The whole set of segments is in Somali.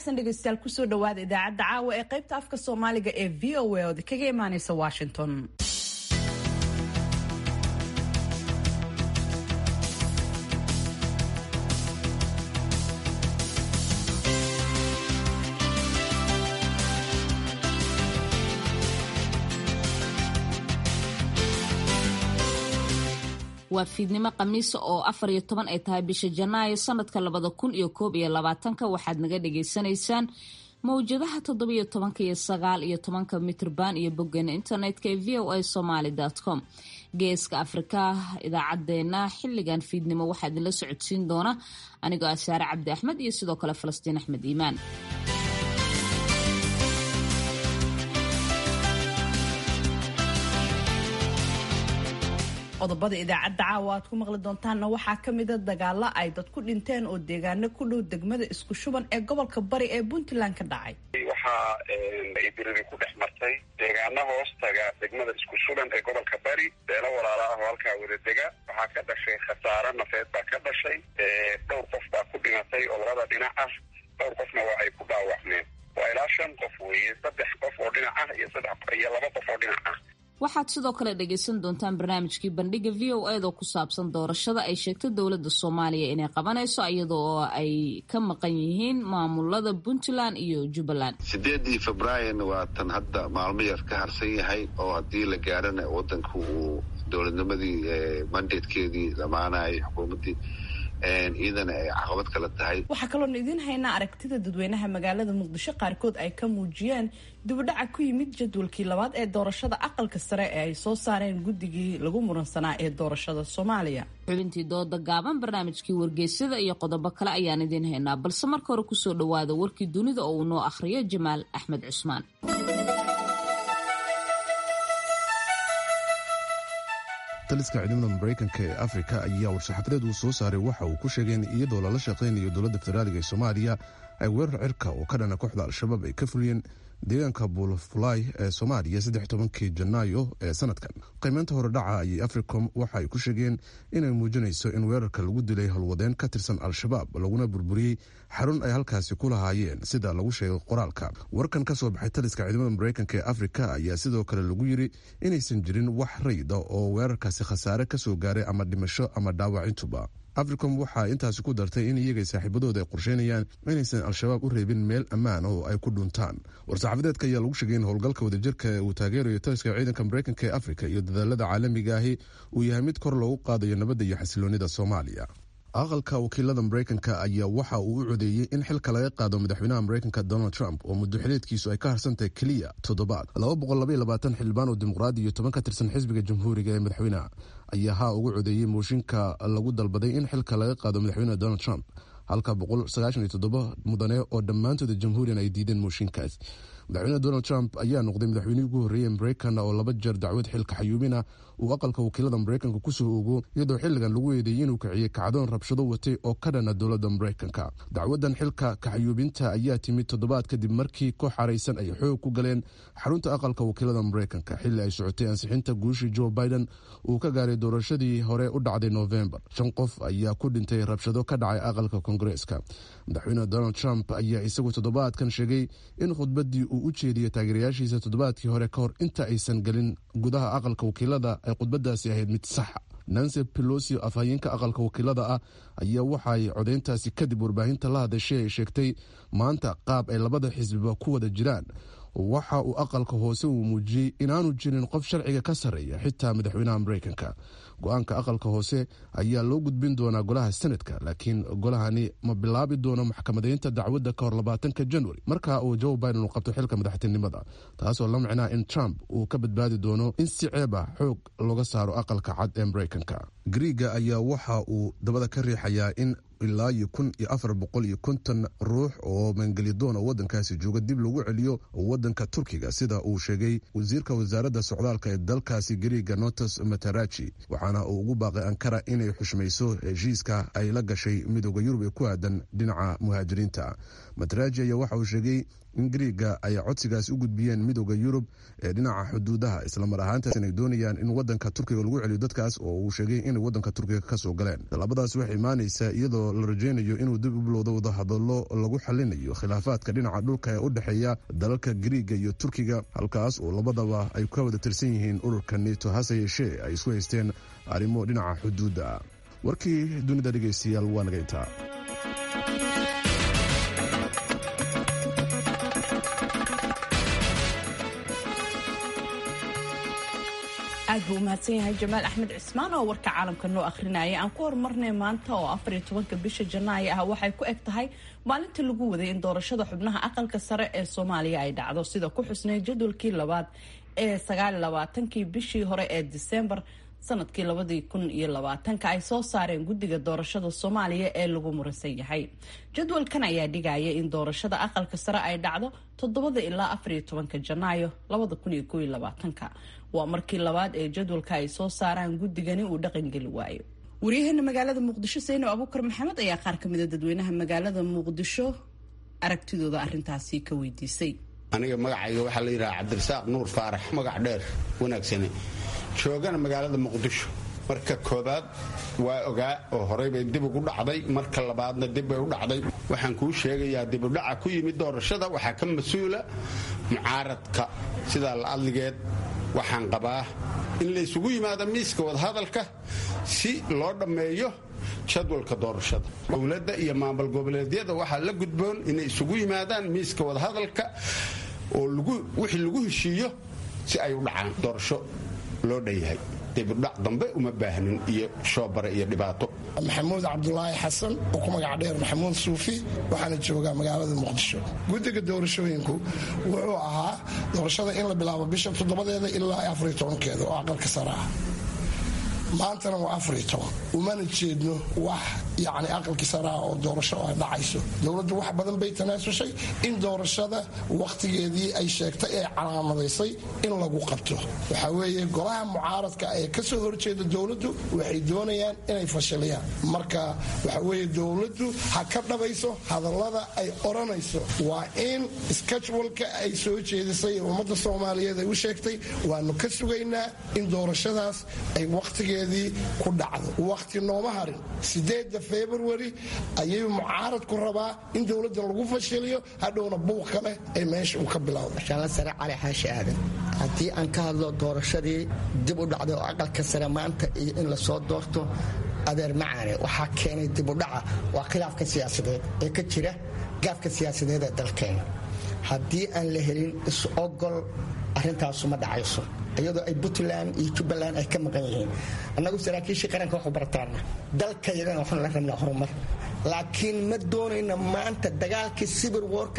wanaagsan dhegeystayaal kusoo dhawaada idaacadda caawa ee qaybta afka soomaaliga ee v o a ood kaga imaaneysa washington waa fiidnimo khamiisa oo afar iyo toban ay tahay bisha janaayo sanadka labada kun iyo koob iyo labaatanka waxaad naga dhagaysanaysaan mawjadaha toddobiyo tobanka iyo sagaal iyo tobanka mitrban iyo boggeena internetka ee v o a somaly com geeska afrika idaacadeena xiligan fiidnimo waxaa idinla socodsiin doona anigoo ah saare cabdi axmed iyo sidoo kale falastiin axmed iimaan qodobada idaacadda caawa aad ku maqli doontaanna waxaa ka mida dagaalo ay dad ku dhinteen oo deegaano ku dhow degmada isku shuban ee gobolka bari ee puntland ka dhacay waxaa ay diriri ku dhex martay deegaano hoos taga degmada isku shuban ee gobolka bari beelo walaala ah oo halkaa wada dega waxaa ka dhashay khasaaro nafeed baa ka dhashay dhowr qof baa ku dhimatay oo labada dhinac ah dhowr qofna waa ay ku dhaawacmeen waa ilaa shan qof weeye saddex qof oo dhinac ah iyo saddex iyo laba qof oo dhinac ah waxaad sidoo kale dhagaysan doontaan barnaamijkii bandhiga v o ed oo ku saabsan doorashada ay sheegtay dowladda soomaaliya inay qabanayso iyadoo ay ka maqan yihiin maamulada puntland iyo jubbaland sideedii febraayon waa tan hadda maalmo yar ka harsan yahay oo haddii la gaarana wadanku uu dowladnimadii mandatekeedii dhammaanayay xukuumaddii iyadana ay caqabad kala tahay waxaa kaloona idiin haynaa aragtida dadweynaha magaalada muqdisho qaarkood ay ka muujiyeen dibudhaca ku yimid jadwalkii labaad ee doorashada aqalka sare ee ay soo saareen guddigii lagu muransanaa ee doorashada soomaaliya xubintii dooda gaaban barnaamijkii wargeysyada iyo qodobo kale ayaan idiin haynaa balse marka hore kusoo dhawaada warkii dunida oo uu noo akhriyo jamaal axmed cusmaan taliska ciidamada maraykanka ee afrika ayaa war-saxaafadeed uu soo saaray waxa uu ku sheegay in iyadoo lala shaqaynayo dowladda federaaliga ee soomaaliya ay weerar cirka oo ka dhana kooxda al-shabaab ay ka fuliyeen deegaanka buulafulay ee soomaaliya saddex tobankii janaayo ee sanadkan qiimeynta horedhaca ayay africom waxa ay ku sheegeen inay muujinayso in weerarka lagu dilay howlwadeen ka tirsan al-shabaab laguna burburiyey xarun ay halkaasi ku lahaayeen sida lagu sheegay qoraalka warkan ka soo baxay taliska ciidamada maraykanka ee afrika ayaa sidoo kale lagu yiri inaysan jirin wax rayda oo weerarkaasi khasaare kasoo gaaray ama dhimasho ama dhaawacintuba africom waxaa intaasi ku dartay in iyagay saaxiibadooda ay qorsheynayaan inaysan al-shabaab u reebin meel ammaan oo ay ku dhuntaan war-saxaafadeedka ayaa lagu sheegay in howlgalka wadajirka ee uu taageerayo taliska ciidanka maraykanka ee afrika iyo dadaalada caalamiga ahi uu yahay mid kor loogu qaadayo nabadda iyo xasiloonida soomaaliya aqalka wakiilada maraykanka ayaa waxa uu u codeeyey in xilka laga qaado madaxweynaha maraykanka donald trump oo muddo xileedkiisu ay ka harsantahay keliya toddobaad xildhibaan oo dimuqraadi iyo toban ka tirsan xisbiga jamhuuriga ee madaxweynaha ayaa haa ugu codeeyey mooshinka lagu dalbaday in xilka laga qaado madaxweynaha donald trump halka mudane oo dhammaantooda jamhuuriyan ay diideen mooshinkaas madaxweyne donald trump ayaa noqday madaxweynihii ugu horreeyey maraykan oo laba jeer dacwad xilka xayuubina uu aqalka wakiilada maraykanka kusoo ogo iyadoo xilligan lagu eedeeyey inuu kiciyey kacdoon rabshado watay oo ka dhana dowladda maraykanka dacwadan xilka kaxayuubinta ayaa timid toddobaad kadib markii koox xaraysan ay xoog ku galeen xarunta aqalka wakiilada maraykanka xilli ay socotay ansixinta guushii joe biden uu ka gaaray doorashadii hore u dhacday novembar shan qof ayaa ku dhintay rabshado ka dhacay aqalka kongareeska madaxweyne donald trump ayaa isagu toddobaadkan sheegay in khudbadii uu u jeediyey taageerayaashiisa toddobaadkii hore ka hor inta aysan gelin gudaha aqalka wakiilada ay khudbadaasi ahayd mid saxa nancy pelosi afhayeenka aqalka wakiilada ah ayaa waxaay codeyntaasi kadib warbaahinta la hadashay ay sheegtay maanta qaab ay labada xisbiba ku wada jiraan waxa uu aqalka hoose uu muujiyey inaanu jirin qof sharciga ka sarreeya xitaa madaxweynaha maraykanka go-aanka aqalka hoose ayaa loo gudbin doonaa golaha senadka laakiin golahani ma bilaabi doono maxkamadeynta dacwadda ka hor labaatanka januari marka uu joe biden uu qabto xilka madaxtinimada taasoo la micnaa in trump uu ka badbaadi doono in si ceeb ah xoog looga saaro aqalka cad ee maraykanka griiga ayaa waxa uu dabada ka riixayaa in ilaa iyo kun iyo afar boqol iyo konton ruux oo maangelidoon oo wadankaasi jooga dib lagu celiyo wadanka turkiga sida uu sheegay wasiirka wasaaradda socdaalka ee dalkaasi griiga notos matarachi waxaana uu ugu baaqay ankara inay xushmayso heshiiska ay la gashay midooda yurub ee ku aadan dhinaca muhaajiriinta mataraji ayaa waxa uu sheegay in griiga ay codsigaasi u gudbiyeen midooda yurub ee dhinaca xuduudaha islamar ahaantaas inay doonayaan in wadanka turkiga lagu celiyo dadkaas oo uu sheegay inay wadanka turkiga kasoo galeen tallaabadaas waxay imaanaysaa iyadoo la rajaynayo inuu dib u bilowdo wadahadallo lagu xalinayo khilaafaadka dhinaca dhulka ee u dhexeeya dalalka griiga iyo turkiga halkaas oo labadaba ay ka wada tirsan yihiin ururka neto hase yeeshee ay isku haysteen arrimo dhinaca xuduudda warkii dunida dhegaystayaal waa naga intaa aad buu umahadsan yahay jamaal axmed cismaan oo warka caalamka noo akhrinaya aan ku horumarnay maanta oo afariyo tobanka bisha janaayo ah waxay ku eg tahay maalintii lagu waday in doorashada xubnaha aqalka sare ee soomaaliya ay dhacdo sida ku xusnay jadwalkii labaad ee sagaal labaatankii bishii hore ee disembar sanadkii labadii kun iyo labaatanka ay soo saareen guddiga doorashada soomaaliya ee lagu muransan yahay jadwalkan ayaa dhigaya in doorashada aqalka sare ay dhacdo toddobada ilaa afariyo tobanka janaayo labada kun iyo koiyo labaatanka waa markii labaad ee jadwalka ay soo saaraan guddigani uu dhaqangeli waayo waryaheena magaalada muqdisho sayno abuukar maxamed ayaa qaar ka mida dadweynaha magaalada muqdisho aragtidooda arintaasi ka weydiisay aniga magacayga waxaa la yidhaha cabdirasaaq nuur faarax magac dheer wanaagsane joogana magaalada muqdisho marka koobaad waa ogaa oo horey bay dib ugu dhacday marka labaadna dib bay u dhacday waxaan kuu sheegayaa dibudhaca ku yimid doorashada waxaa ka mas-uula mucaaradka sidaa la adligeed waxaan qabaa in laysugu yimaado miiska wadahadalka si loo dhammeeyo jadwalka doorashada dowladda iyo maamul goboleedyada waxaa la gudboon inay isugu yimaadaan miiska wadahadalka oo wixii lagu heshiiyo si ay u dhacaan doorasho loo dhanyahay dibudhac dambe uma baahnin iyo shoobare iyo dhibaato maxamuud cabdulaahi xasan oo ku magac dheer maxamuud suufi waxaana joogaa magaalada muqdisho guddiga doorashooyinku wuxuu ahaa doorashada in la bilaabo bisha toddobadeeda ilaa afariyo tobankeeda oo aqalka sare ah maantana waa afariyo toban umana jeedno wax yacni aqalkii saraa oo doorasho ay dhacayso dowladdu wax badan bay tanaasushay in doorashada wakhtigeedii ay sheegtay ee calaamadaysay in lagu qabto waxaa weeye golaha mucaaradka ee ka soo horjeeda dowladdu waxay doonayaan inay fashiliyaan marka waxa weeye dowladdu ha ka dhabayso hadallada ay odhanayso waa in skajwalka ay soo jeedisay ee ummadda soomaaliyeed ay u sheegtay waanu ka sugaynaa in doorashadaas ay wakhtigeed ku dhacdo wakhti nooma harin sideeda februari ayay mucaaradku rabaa in dowladda lagu fashiliyo hadhowna buuq kale ay meesha uu ka bilowda shanla sare cali xaashi aadan haddii aan ka hadlo doorashadii dib u dhacday oo aqalka sare maanta iyo in lasoo doorto adeer macaane waxaa keenay dibudhaca waa khilaafka siyaasadeed ee ka jira gaafka siyaasadeed ee dalkeena haddii aan la helin is-ogol arrintaasu ma dhacayso iyadoo ay puntland iyo jubbaland ay ka maqan yihiin annagu saraakiishii qaranka waxu barataana dalkayagana waxaan la rabnaa horumar laakiin ma doonayna maanta dagaalkii sibir warka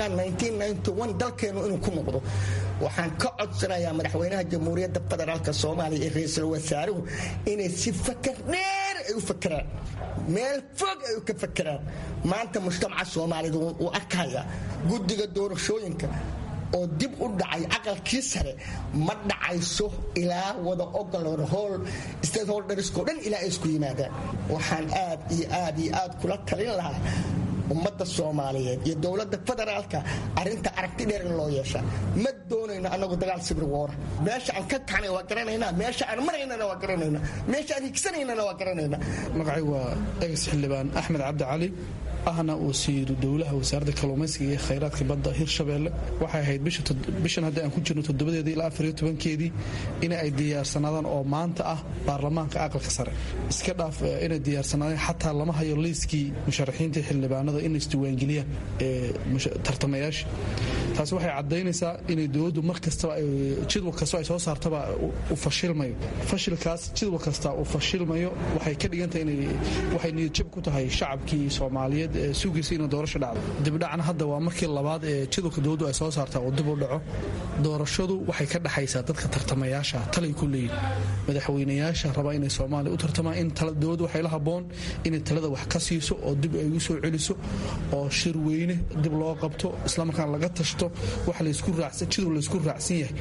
dalkeennu inuu ku noqdo waxaan ka codsanayaa madaxweynaha jamhuuriyadda federaalk soomaaliya iyo ra-iisul wasaaruhu inay si fakar dheer ay u fakeraan meel fog ay ka fakeraan maanta mujtamaca soomaaliyed wuu arkaya guddiga doorashooyinka oo dib u dhacay aqalkii sare ma dhacayso ilaa wada ogol hool stateholdersko dhan ilaa ay isku yimaadaan waxaan aad iyo aad iyo aad kula talin lahaa ummadda soomaaliyeed iyo dowladda federaalka arinta aragti dheer in loo yeesha ma doonayno annagu dagaal sibir woora meesha aan ka kaxnay waa garanaynaa meesha aan maraynana waa garanaynaa meesha aan higsanaynana waa garanaynaa magacay waa egas xildhibaan axmed cabdi cali ahna wasiiru dowlaha wasaaradda kalluumaysiga iyo khayraadka badda hirshabeelle waxay ahayd bishan hadda aan ku jirno toddobadeedii ilaa afariyo tobankeedii in ay diyaarsanaadaan oo maanta ah baarlamaanka aqalka sare iska dhaaf inay diyaarsanaadeen xataa lama hayo liiskii musharaxiinta xildhibaanada inay isdiiwaangeliyaan tartamayaasha taasi waxay caddaynaysaa inay dowladdu mar kastaba jidwal kastoo ay soo saartaba u fashilmayo fashilkaas jidwal kasta uu fashilmayo waxay ka dhigantahay waxay niyadjab ku tahay shacabkii soomaaliyeed sugiisa inuu doorasho dhacdo dibdhacna hadda waa markii labaad ee jadwalka dowladdu ay soo saartaa oo dib u dhaco doorashadu waxay ka dhexaysaa dadka tartamayaasha talay ku leeyihin madaxweynayaasha raba inay soomaaliya u tartamaan in dowladdu waxay la habboon inay talada wax ka siiso oo dib ay ugu soo celiso oo shir weyne dib loo qabto islamarkaan laga tashto wax jidwal laysku raacsan yahay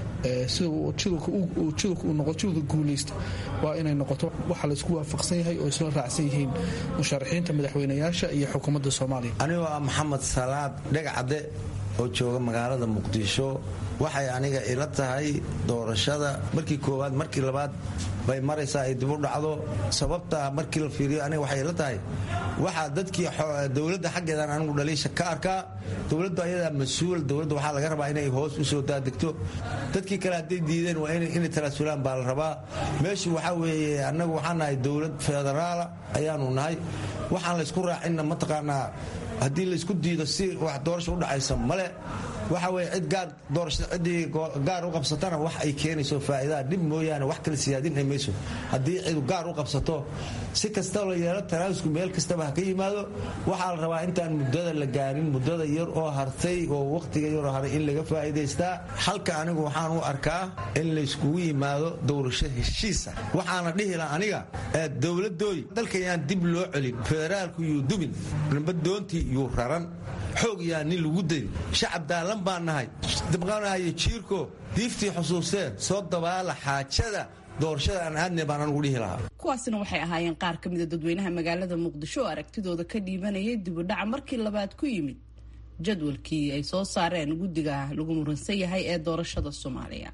sida jidwalka uu noqo jidwalka guulaysta waa inay noqoto waxa laysku waafaqsan yahay oo isla raacsan yihiin musharaxiinta madaxweynayaasha iyo xukuumadda soomaaliya anigoo ah maxamed salaad dhegacadde oo jooga magaalada muqdisho waxay aniga ila tahay doorashada markii koowaad markii labaad bay maraysaa ay dib u dhacdo sababtaa markii la fiiriyo aniga waxay ila tahay waxaa dadkii dowladda xaggeedan anigu dhaliisha ka arkaa dowladdu ayadaa mas-uul dowladda waxaa laga rabaa inay hoos u soo daadegto dadkii kale hadday diideen waa inay talaasulaan baa la rabaa meeshu waxaa weeye annagu waxaan nahay dowlad federaala ayaanu nahay waxaan laysku raacinna mataqaanaa haddii laysku diido si wax doorasha u dhacaysa male waxa weye cid gaar doorashada ciddii gaar u qabsatana wax ay keenayso faa'iidaa dhib mooyaane wax kale siyaadin ay mayso haddii cidu gaar u qabsato si kastaba la yeelo tanaasku meel kastaba ha ka yimaado waxaa la rabaa intaan muddada la gaarin muddada yar oo hartay oo wakhtiga yaroo haray in laga faa'iidaystaa halka anigu waxaan u arkaa in layskugu yimaado doorasho heshiisa waxaana dhihi laha aniga dowladooy dalkayaan dib loo celin federaalku yuu dubin nabadoontii yuu raran xoog yaa nin lagu dayn shacab daalan baan nahay dabqanayo jiirko diiftii xusuustee soo dabaala xaajada doorashada aan aadne baan anugu dhihi lahaa kuwaasina waxay ahaayeen qaar ka mida dadweynaha magaalada muqdisho oo aragtidooda ka dhiibanayay dibudhaca markii labaad ku yimid jadwalkii ay soo saareen guddiga lagu muransan yahay ee doorashada soomaaliya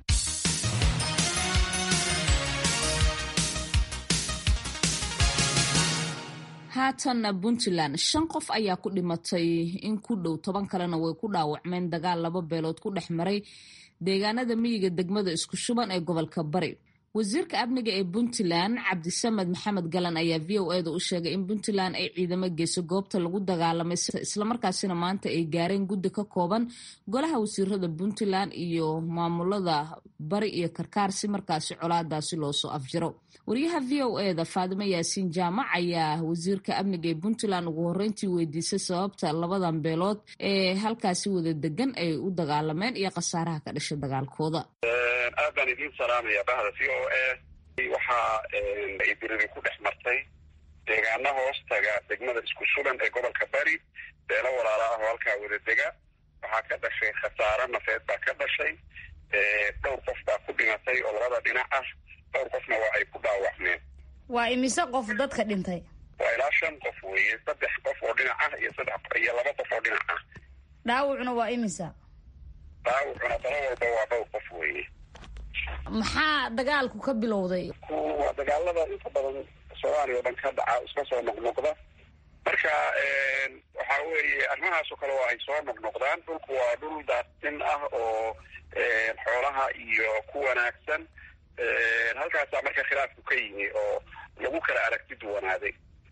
haatanna puntland shan qof ayaa ku dhimatay in ku dhow toban kalena way ku dhaawacmeen dagaal laba beelood ku dhex maray deegaanada miyiga degmada isku shuban ee gobolka bari wasiirka amniga ee puntland cabdisamed maxamed galan ayaa v o eda u sheegay in puntland ay ciidamo geyso goobta lagu dagaalamay islamarkaasina maanta ay gaareen guddi ka kooban golaha wasiirada puntland iyo maamulada bari iyo karkaar si markaasi colaadaasi loosoo afjiro wariyaha v o eda faadimo yaasiin jaamac ayaa wasiirka amniga ee puntland ugu horeyntii weydiisay sababta labadan beelood ee halkaasi wada degan ay u dagaalameen iyo khasaaraha ka dhashay dagaalkooda aad baan idiin salaamaya bahda v o a waxaa idiriri ku dhex martay deegaana hoos taga degmada isku shuban ee gobolka bari beelo walaala ah oo halkaa wada dega waxaa ka dhashay khasaaro nafeed baa ka dhashay dhowr qof baa ku dhimatay oo labada dhinac ah dhowr qofna waa ay ku dhaawacmeen waa imise qof dadka dhintay waa ilaa shan qof weeye saddex qof oo dhinac ah iyo saddex iyo laba qof oo dhinac ah dhaawacuna waa imisa dhaawacuna dalo walba waa dhowr qof weeye maxaa dagaalku ka bilowday waa dagaalada inta badan soomaaliya o dhan ka dhaca iska soo noqnoqda marka waxa weeye arrimahaasoo kale waa ay soo noqnoqdaan dhulku waa dhul daastin ah oo xoolaha iyo ku wanaagsan halkaasaa marka khilaafku ka yimi oo lagu kala aragti duwanaaday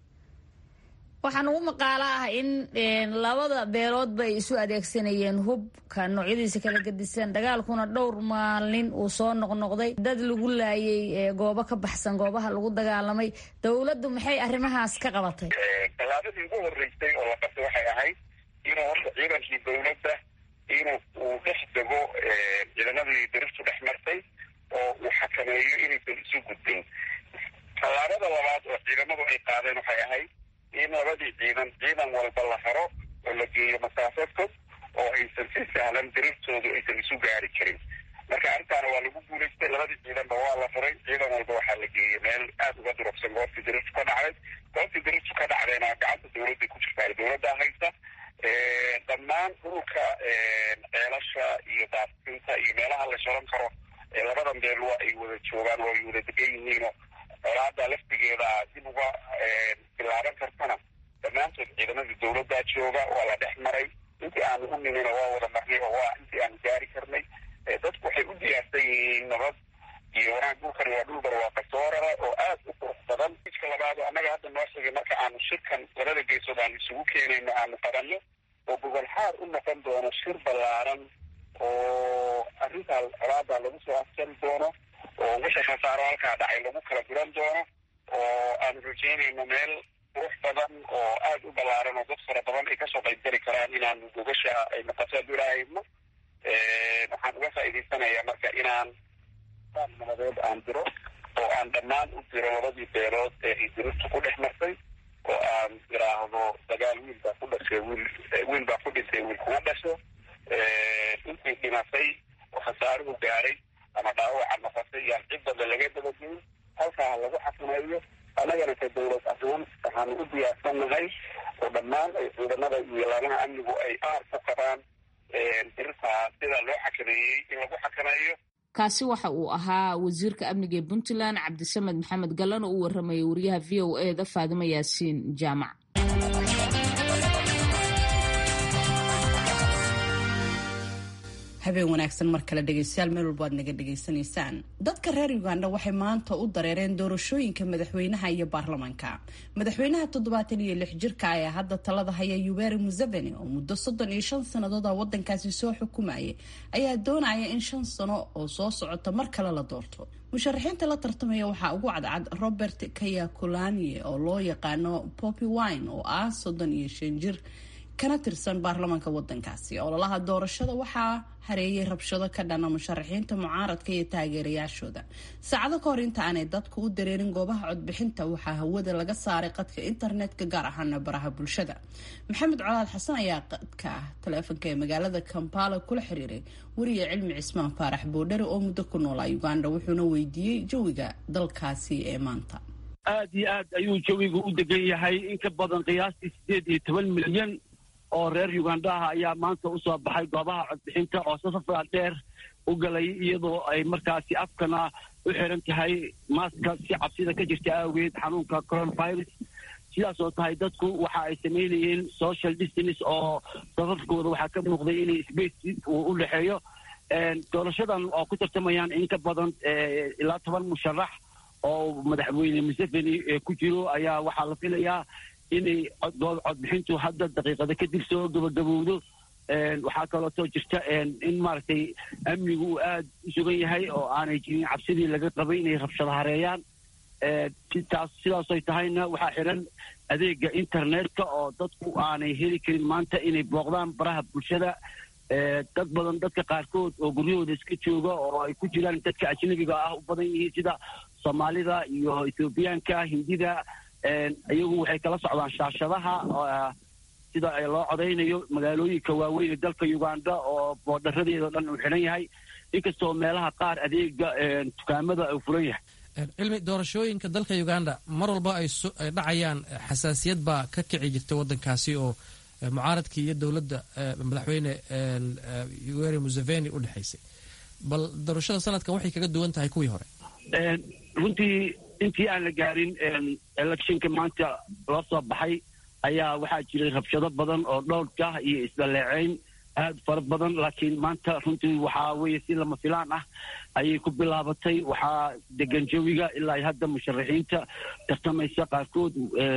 waxaan ugu maqaalo ah in labada beeloodba ay isu adeegsanayeen hubka noocyadiisa kala gedisan dagaalkuna dhowr maalin uu soo noqnoqday dad lagu laayay goobo ka baxsan goobaha lagu dagaalamay dowladdu maxay arrimahaas ka qabatay tallaabadii ugu horeysay oo la qabtay waxay ahayd inuu horta ciidankii dowladda inuu uu dhex dego ciidamadii diriftu dhex martay oo uu xakameeyo inaysan isu gudbin tallaabada labaad oo ciidamadu ay qaadeen waxay ahayd in labadii ciidan ciidan walba la haro oo la geeyo masaafo fog oo aysan si sahlan diriftoodu aysan isu gaari karin marka arrintaana waa lagu guulaystay labadii ciidanba waa la furay ciidan walba waxaa la geeyey meel aada uga durugsan goobtii diriftu ka dhacday goobtii diriftu ka dhacdayna gacanta dowladday ku jirtaa dowladdaa haysa dhammaan dhulka ceelasha iyo daafsinta iyo meelaha la shoran karo labadan beel waa ay wada joogaan waa ay wada degan yihiinoo colaada laftigeeda dib uga bilaaban kartana dhammaantood ciidamadii dowladdaa jooga waa la dhex maray intii aanu u nimina waa wada marnay oo waa intii aanu gaari karnay dadku waxay u diyaarsan yihiin nabad iyo wanaag dhulkani waa dhul barwaaqa soorara oo aad u qurux badan jidka labaad oo annaga hadda noo sheegay marka aanu shirkan labada geesood aanu isugu keenayno aanu qabanno oo gobol xaar u noqon doono shir ballaaran oo arrintaa colaadaa lagu soo afjari doono oo wixii khasaaro halkaa dhacay lagu kala guran doono oo aanu rajeynayno meel qurux badan oo aada u ballaaran oo dad fara badan ay kasoo qaybgeli karaan inaanu gogasha ay noqoto hadduu ilaahayno waxaan uga faa'iidaysanayaa marka inaan nabadeed aan diro oo aan dhammaan u diro labadii beelood ee ay diriftu ku dhex martay oo aan iraahdo dagaal wiil baa ku dhashay wiil wiil baa ku dhintay wiil kuma dhasho intii dhimatay oo khasaaruhu gaaray ama dhaawaca noqotay yaan cid damba laga dabageyn halkaa lagu xakameeyo annagana ka dowlad ahaan waxaanu u diyaarsannahay oo dhammaan ay ciidamada iyo laamaha amnigu ay aar ku qabaan birtaa sida loo xakameeyey in lagu xakameeyo kaasi waxa uu ahaa wasiirka amniga ee puntland cabdisamed maxamed gallan oo u warramayay wariyaha v o e da faadimo yaasiin jaamac habeen wanaagsan mar kale dhegeystayaal meel walba aad naga dhegaysanaysaan dadka reer uganda waxay maanta u dareereen doorashooyinka madaxweynaha iyo baarlamaanka madaxweynaha toddobaatan iyo lix jirka ayaa hadda talada haya yuberi museveni oo muddo soddon iyo shan sannadood a wadankaasi soo xukumayay ayaa doonaya in shan sano oo soo socota mar kale la doorto musharaxiinta la tartamaya waxaa ugu cadcad robert kayakulanie oo loo yaqaano poppy wine oo ah soddon iyo shan jir kana tirsan baarlamaanka wadankaasi ololaha doorashada waxaa hareeyay rabshado ka dhana musharaxiinta mucaaradka iyo taageerayaashooda saacado ka hor inta aanay dadku u dareerin goobaha codbixinta waxaa hawada laga saaray qadka internetka gaar ahaana baraha bulshada maxamed colaad xasan ayaa qadka taleefonka ee magaalada kampala kula xiriiray wariya cilmi cismaan faarax boodhare oo muddo ku noolaa uganda wuxuuna weydiiyey jawiga dalkaasi ee maanta aad iyo aad ayuu jawigu u degan yahay in ka badan qiyaastii sideed iyo toban milyan oo reer ugandaha ayaa maanta usoo baxay goobaha codbixinta oo safafaa dheer u galay iyadoo ay markaasi afkana u xiran tahay maaska si cabsida ka jirta awgeed xanuunka coronavirus sidaas oo tahay dadku waxa ay samaynayeen social distance oo safafkooda waxaa ka muuqday inay space uu u dhexeeyo doorashadan oo ku tartamayaan in ka badan ilaa toban musharax oo madaxweyne museveni ku jiro ayaa waxaa la filayaa inay codbixintu hadda daqiiqada kadib soo gabagabowdo waxaa kalootoo jirta in maaragtay amnigu uu aada u sugan yahay oo aanay jirin cabsidii laga qabay inay rabshado hareeyaan taas sidaasoy tahayna waxaa xiran adeega internetka oo dadku aanay heli karin maanta inay booqdaan baraha bulshada dad badan dadka qaarkood oo guryahooda iska jooga oo ay ku jiraan dadka ajnabiga ah u badan yihiin sida soomaalida iyo ethoobiyaanka hindida iyagu waxay kala socdaan shaashadaha sida loo codaynayo magaalooyinka waaweyn ee dalka uganda oo boodharadeeda o dhan uu xidhan yahay inkastoo meelaha qaar adeega dukaamada uu furan yahay cilmi doorashooyinka dalka uganda mar walba ay dhacayaan xasaasiyad baa ka kici jirta waddankaasi oo mucaaradkii iyo dowladda madaxweyne yoweri museveni u dhexaysay bal doorashada sanadkan waxay kaga duwan tahay kuwii hore runtii intii aan la gaarin electionka maanta loo soo baxay ayaa waxaa jiray rabshado badan oo dhowrka iyo isdaleeceyn aad fara badan laakiin maanta runtii waxaa weeye si lama filaan ah ayay ku bilaabatay waxaa degan jawiga ilaa hadda musharaxiinta tartamaysa qaarkood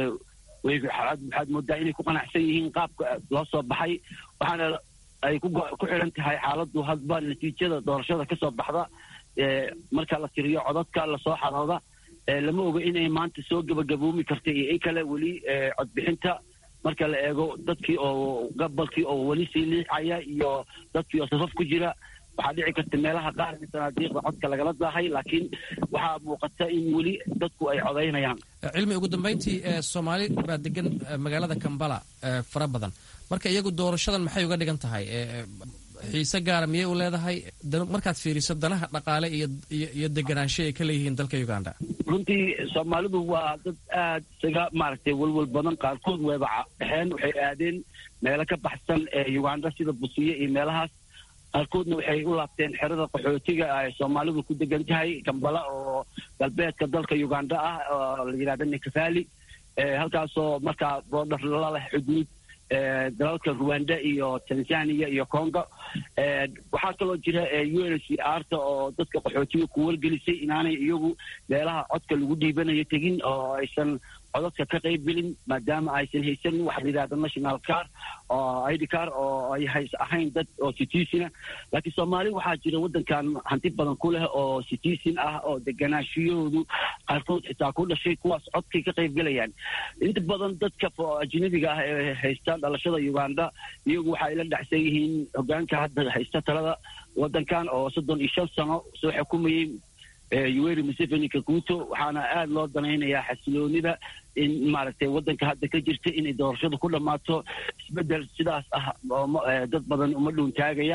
waxaad moodaa inay ku qanacsan yihiin qaabka loo soo baxay waxaana ay ku xidhan tahay xaaladdu hadba natiijada doorashada ka soo baxda marka la tiriyo codadka lasoo xarooda lama oga inay maanta soo gabagaboomi karta iyo in kale weli codbixinta marka la eego dadkii oo gabalkii oo weli sii liixaya iyo dadkii oo safaf ku jira waxaa dhici karta meelaha qaar in sanaadiiqda codka lagala daahay laakiin waxaa muuqata in weli dadku ay codaynayaan cilmi ugu dambeyntii soomaali baa degan magaalada kambala fara badan marka iyagu doorashadan maxay uga dhigan tahay xiise gaara miyay u leedahay markaad fiiriso danaha dhaqaale iyo deganaansho ay ka leeyihiin dalka uganda runtii soomaalidu waa dad aad isaga maaragtay walwal badan qaarkood wayba dhexeen waxay aadeen meelo ka baxsan ee uganda sida busiye iyo meelahaas qaarkoodna waxay u laabteen xerada qaxootiga ay soomaalidu ku degan tahay kambala oo galbeedka dalka uganda ah oo la yidhahda nikafali halkaasoo markaa boodhar la leh xuduud dalalka ruwanda iyo tanzania iyo congo waxaa kaloo jira u n c arta oo dadka qaxootiga ku wargelisay inaanay iyagu meelaha codka lagu dhiibanayo tegin oo aysan codadka ka qayb gelin maadaama aysan haysan waxa la yidhahda national car oo id car oo ay hays ahayn dad oo citizen laakiin soomaali waxaa jira waddankan hanti badan ku leh oo citizen ah oo deganaashiyahoodu qaarkood xitaa ku dhashay kuwaas codkay ka qayb gelayaan inta badan dadka ajnabiga ah ee haysta dhalashada uganda iyagu waxay la dhacsan yihiin hogaanka hadda haysta talada waddankan oo soddon iyo shan sano soo xukumayay yoweri museveni kaguto waxaana aada loo danaynayaa xasiloonida in maaragtay waddanka hadda ka jirta inay doorashadu ku dhammaato isbeddel sidaas ah dad badan uma dhuuntaagayaan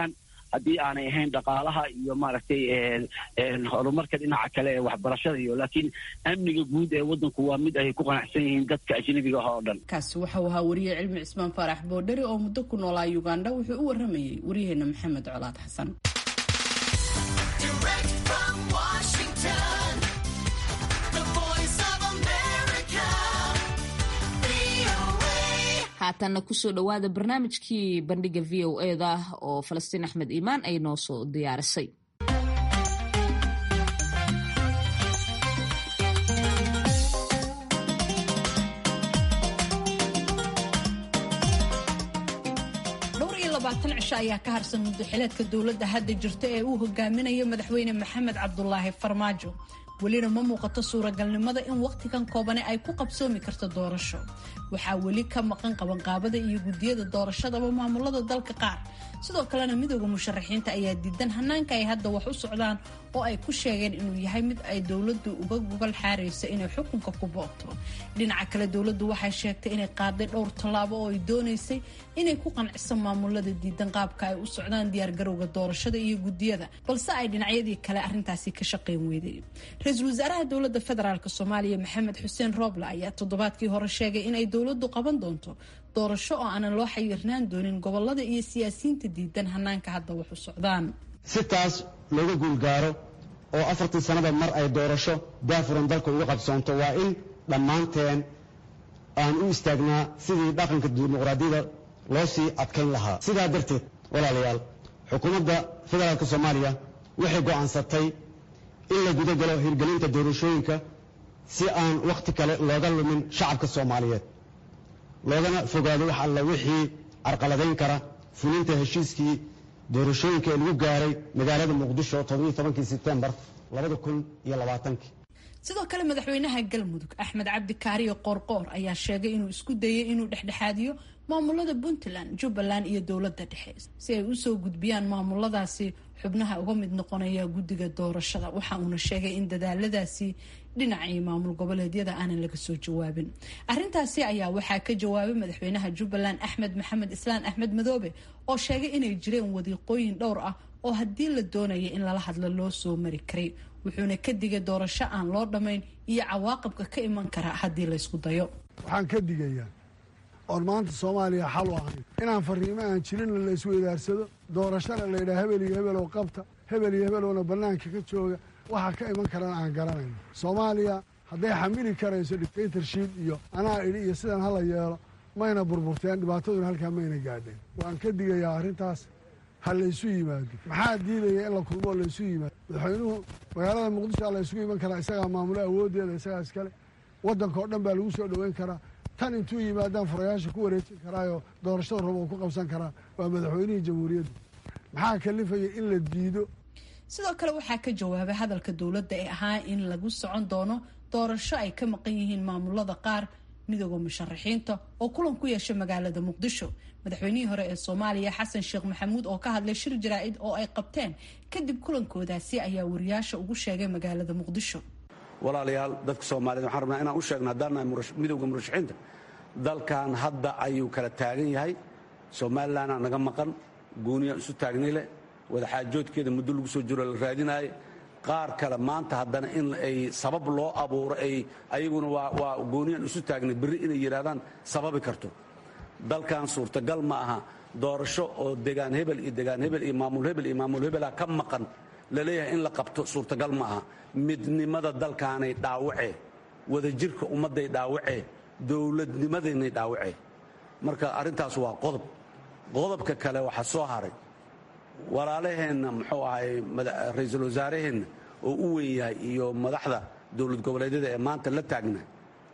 haddii aanay ahayn dhaqaalaha iyo maaragtay horumarka dhinaca kale ee waxbarashada iyo laakiin amniga guud ee waddanku waa mid ay ku qanacsan yihiin dadka ajnabiga ah oo dhan kaasi waxau ahaa wariye cilmi cismaan faarax boodheri oo muddo ku noolaa uganda wuxuu u waramayey waryaheena maxamed colaad xasan haatanna kusoo dhowaada barnaamijkii bandhiga v o e da oo falastiin axmed iimaan ay noo soo diyaarisay dhowr iyo labaatan cisho ayaa ka harsan muddoxileedka dowladda hadda jirta ee uu hogaaminayo madaxweyne maxamed cabdulaahi farmaajo welina ma muuqato suuragalnimada in wakhtigan koobane ay ku qabsoomi karto doorasho waxaa weli ka maqan qabanqaabada iyo guddiyada doorashadaba maamulada dalka qaar sidoo kalena midooda musharaxiinta ayaa diidan hanaanka ay hadda wax u socdaan oo ay ku sheegeen inuu yahay mid ay dowladdu uga gogol xaarayso inay xukunka ku boobto dhinaca kale dowladdu waxay sheegtay inay qaaday dhowr tallaabo oo ay doonaysay inay ku qanciso maamulada diidan qaabka ay u socdaan diyaargarowga doorashada iyo guddiyada balse ay dhinacyadii kale arrintaasi ka shaqayn weyday ra-iisul wasaaraha dowladda federaalk soomaaliya maxamed xuseen rooble ayaa toddobaadkii hore sheegay inay dowladdu qaban doonto doorasho oo aanan loo xayirnaan doonin gobolada iyo siyaasiyiinta diidan hanaanka hadda wax u socdaan si taas looga guulgaaro oo afartii sannada mar ay doorasho daafuran dalka uga qabsoonto waa in dhammaanteen aan u istaagnaa sidii dhaqanka dimuqraadiyada loo sii adkayn lahaa sidaa darteed walaalayaal xukuumadda federaalk soomaaliya waxay go'aansatay in la gudagalo hirgelinta doorashooyinka si aan wakhti kale looga lumin shacabka soomaaliyeed loogana fogaado wax alla wixii carqaladayn kara fulinta heshiiskii doorashooyinka ee lagu gaaray magaalada muqdisho todobankii sebtembar sidoo kale madaxweynaha galmudug axmed cabdi kaariyo qoorqoor ayaa sheegay inuu isku dayay inuu dhexdhexaadiyo maamulada puntland jubbaland iyo dowladda dhexe si ay usoo gudbiyaan maamuladaasi xubnaha uga mid noqonaya guddiga doorashada waxa uuna sheegay in dadaaladaasi dhinacii maamul goboleedyada aanan laga soo jawaabin arintaasi ayaa waxaa ka jawaabay madaxweynaha jubbaland axmed maxamed islaan axmed madoobe oo sheegay inay jireen wadiiqooyin dhowr ah oo haddii la doonaya in lala hadlo loo soo mari karay wuxuuna ka digay doorasho aan loo dhammayn iyo cawaaqibka ka iman kara haddii laysku dayo waxaan ka digayaa oon maanta soomaaliya xal u ahayn inaan fariimo aan jirinna la isweydaarsado doorashana laydhaha hebel iyo hebel oo qabta hebel iyo hebelowna bannaanka ka jooga waxa ka iman karana aan garanayno soomaaliya hadday xamili karayso dictatorship iyo anaa idhi iyo sidan hala yeelo mayna burburteen dhibaataduna halkaa mayna gaadheen waan ka digayaa arrintaas ha laysu yimaado maxaa diidaya in la kulmoo laysu yimaado madaxweynuhu magaalada muqdisho a laysugu iman karaa isagaa maamulo awooddeeda isagaa iskale waddanka oo dhan baa lagu soo dhoweyn karaa tan intuu yimaadaan furayaasha ku wareejin karaayoo doorashada rabo ku qabsan karaa waa madaxweynihii jamhuuriyadda maxaa kalifaya in la diido sidoo kale waxaa ka jawaabay hadalka dowladda ee ahaa in lagu socon doono doorasho ay ka maqan yihiin maamulada qaar midooda musharaxiinta oo kulan ku yeeshay magaalada muqdisho madaxweynihii hore ee soomaaliya xasan sheekh maxamuud oo ka hadlay shir jaraa-id oo ay qabteen kadib kulankoodaasi ayaa wariyaasha ugu sheegay magaalada muqdisho walaalayaal dadka soomaaliyed waxaan rabnaa inaan u sheegno haddaan nahay midowda murashaxiinta dalkan hadda ayuu kala taagan yahay somalilanaa naga maqan gooniyaan isu taagnay leh wadaxaajoodkeeda muddo lagu soo jiro la raadinaaye qaar kale maanta haddana in ay sabab loo abuuro ay ayaguna waa gooniyaan isu taagnay berri inay yidhahdaan sababi karto dalkan suurtagal ma aha doorasho oo degaan hebel iyo degaan hebel iyo maamul hebel iyo maamul hebelaa ka maqan laleeyahay in la qabto suurtagal ma aha midnimada dalkaanay dhaawacee wadajirka ummadday dhaawacee dowladnimadaynay dhaawacee marka arrintaas waa qodob qodobka kale waxaa soo haray walaalaheenna muxuu ahay ra-iisul wasaaraheenna oo u weyn yahay iyo madaxda dowlad goboleedyada ee maanta la taagna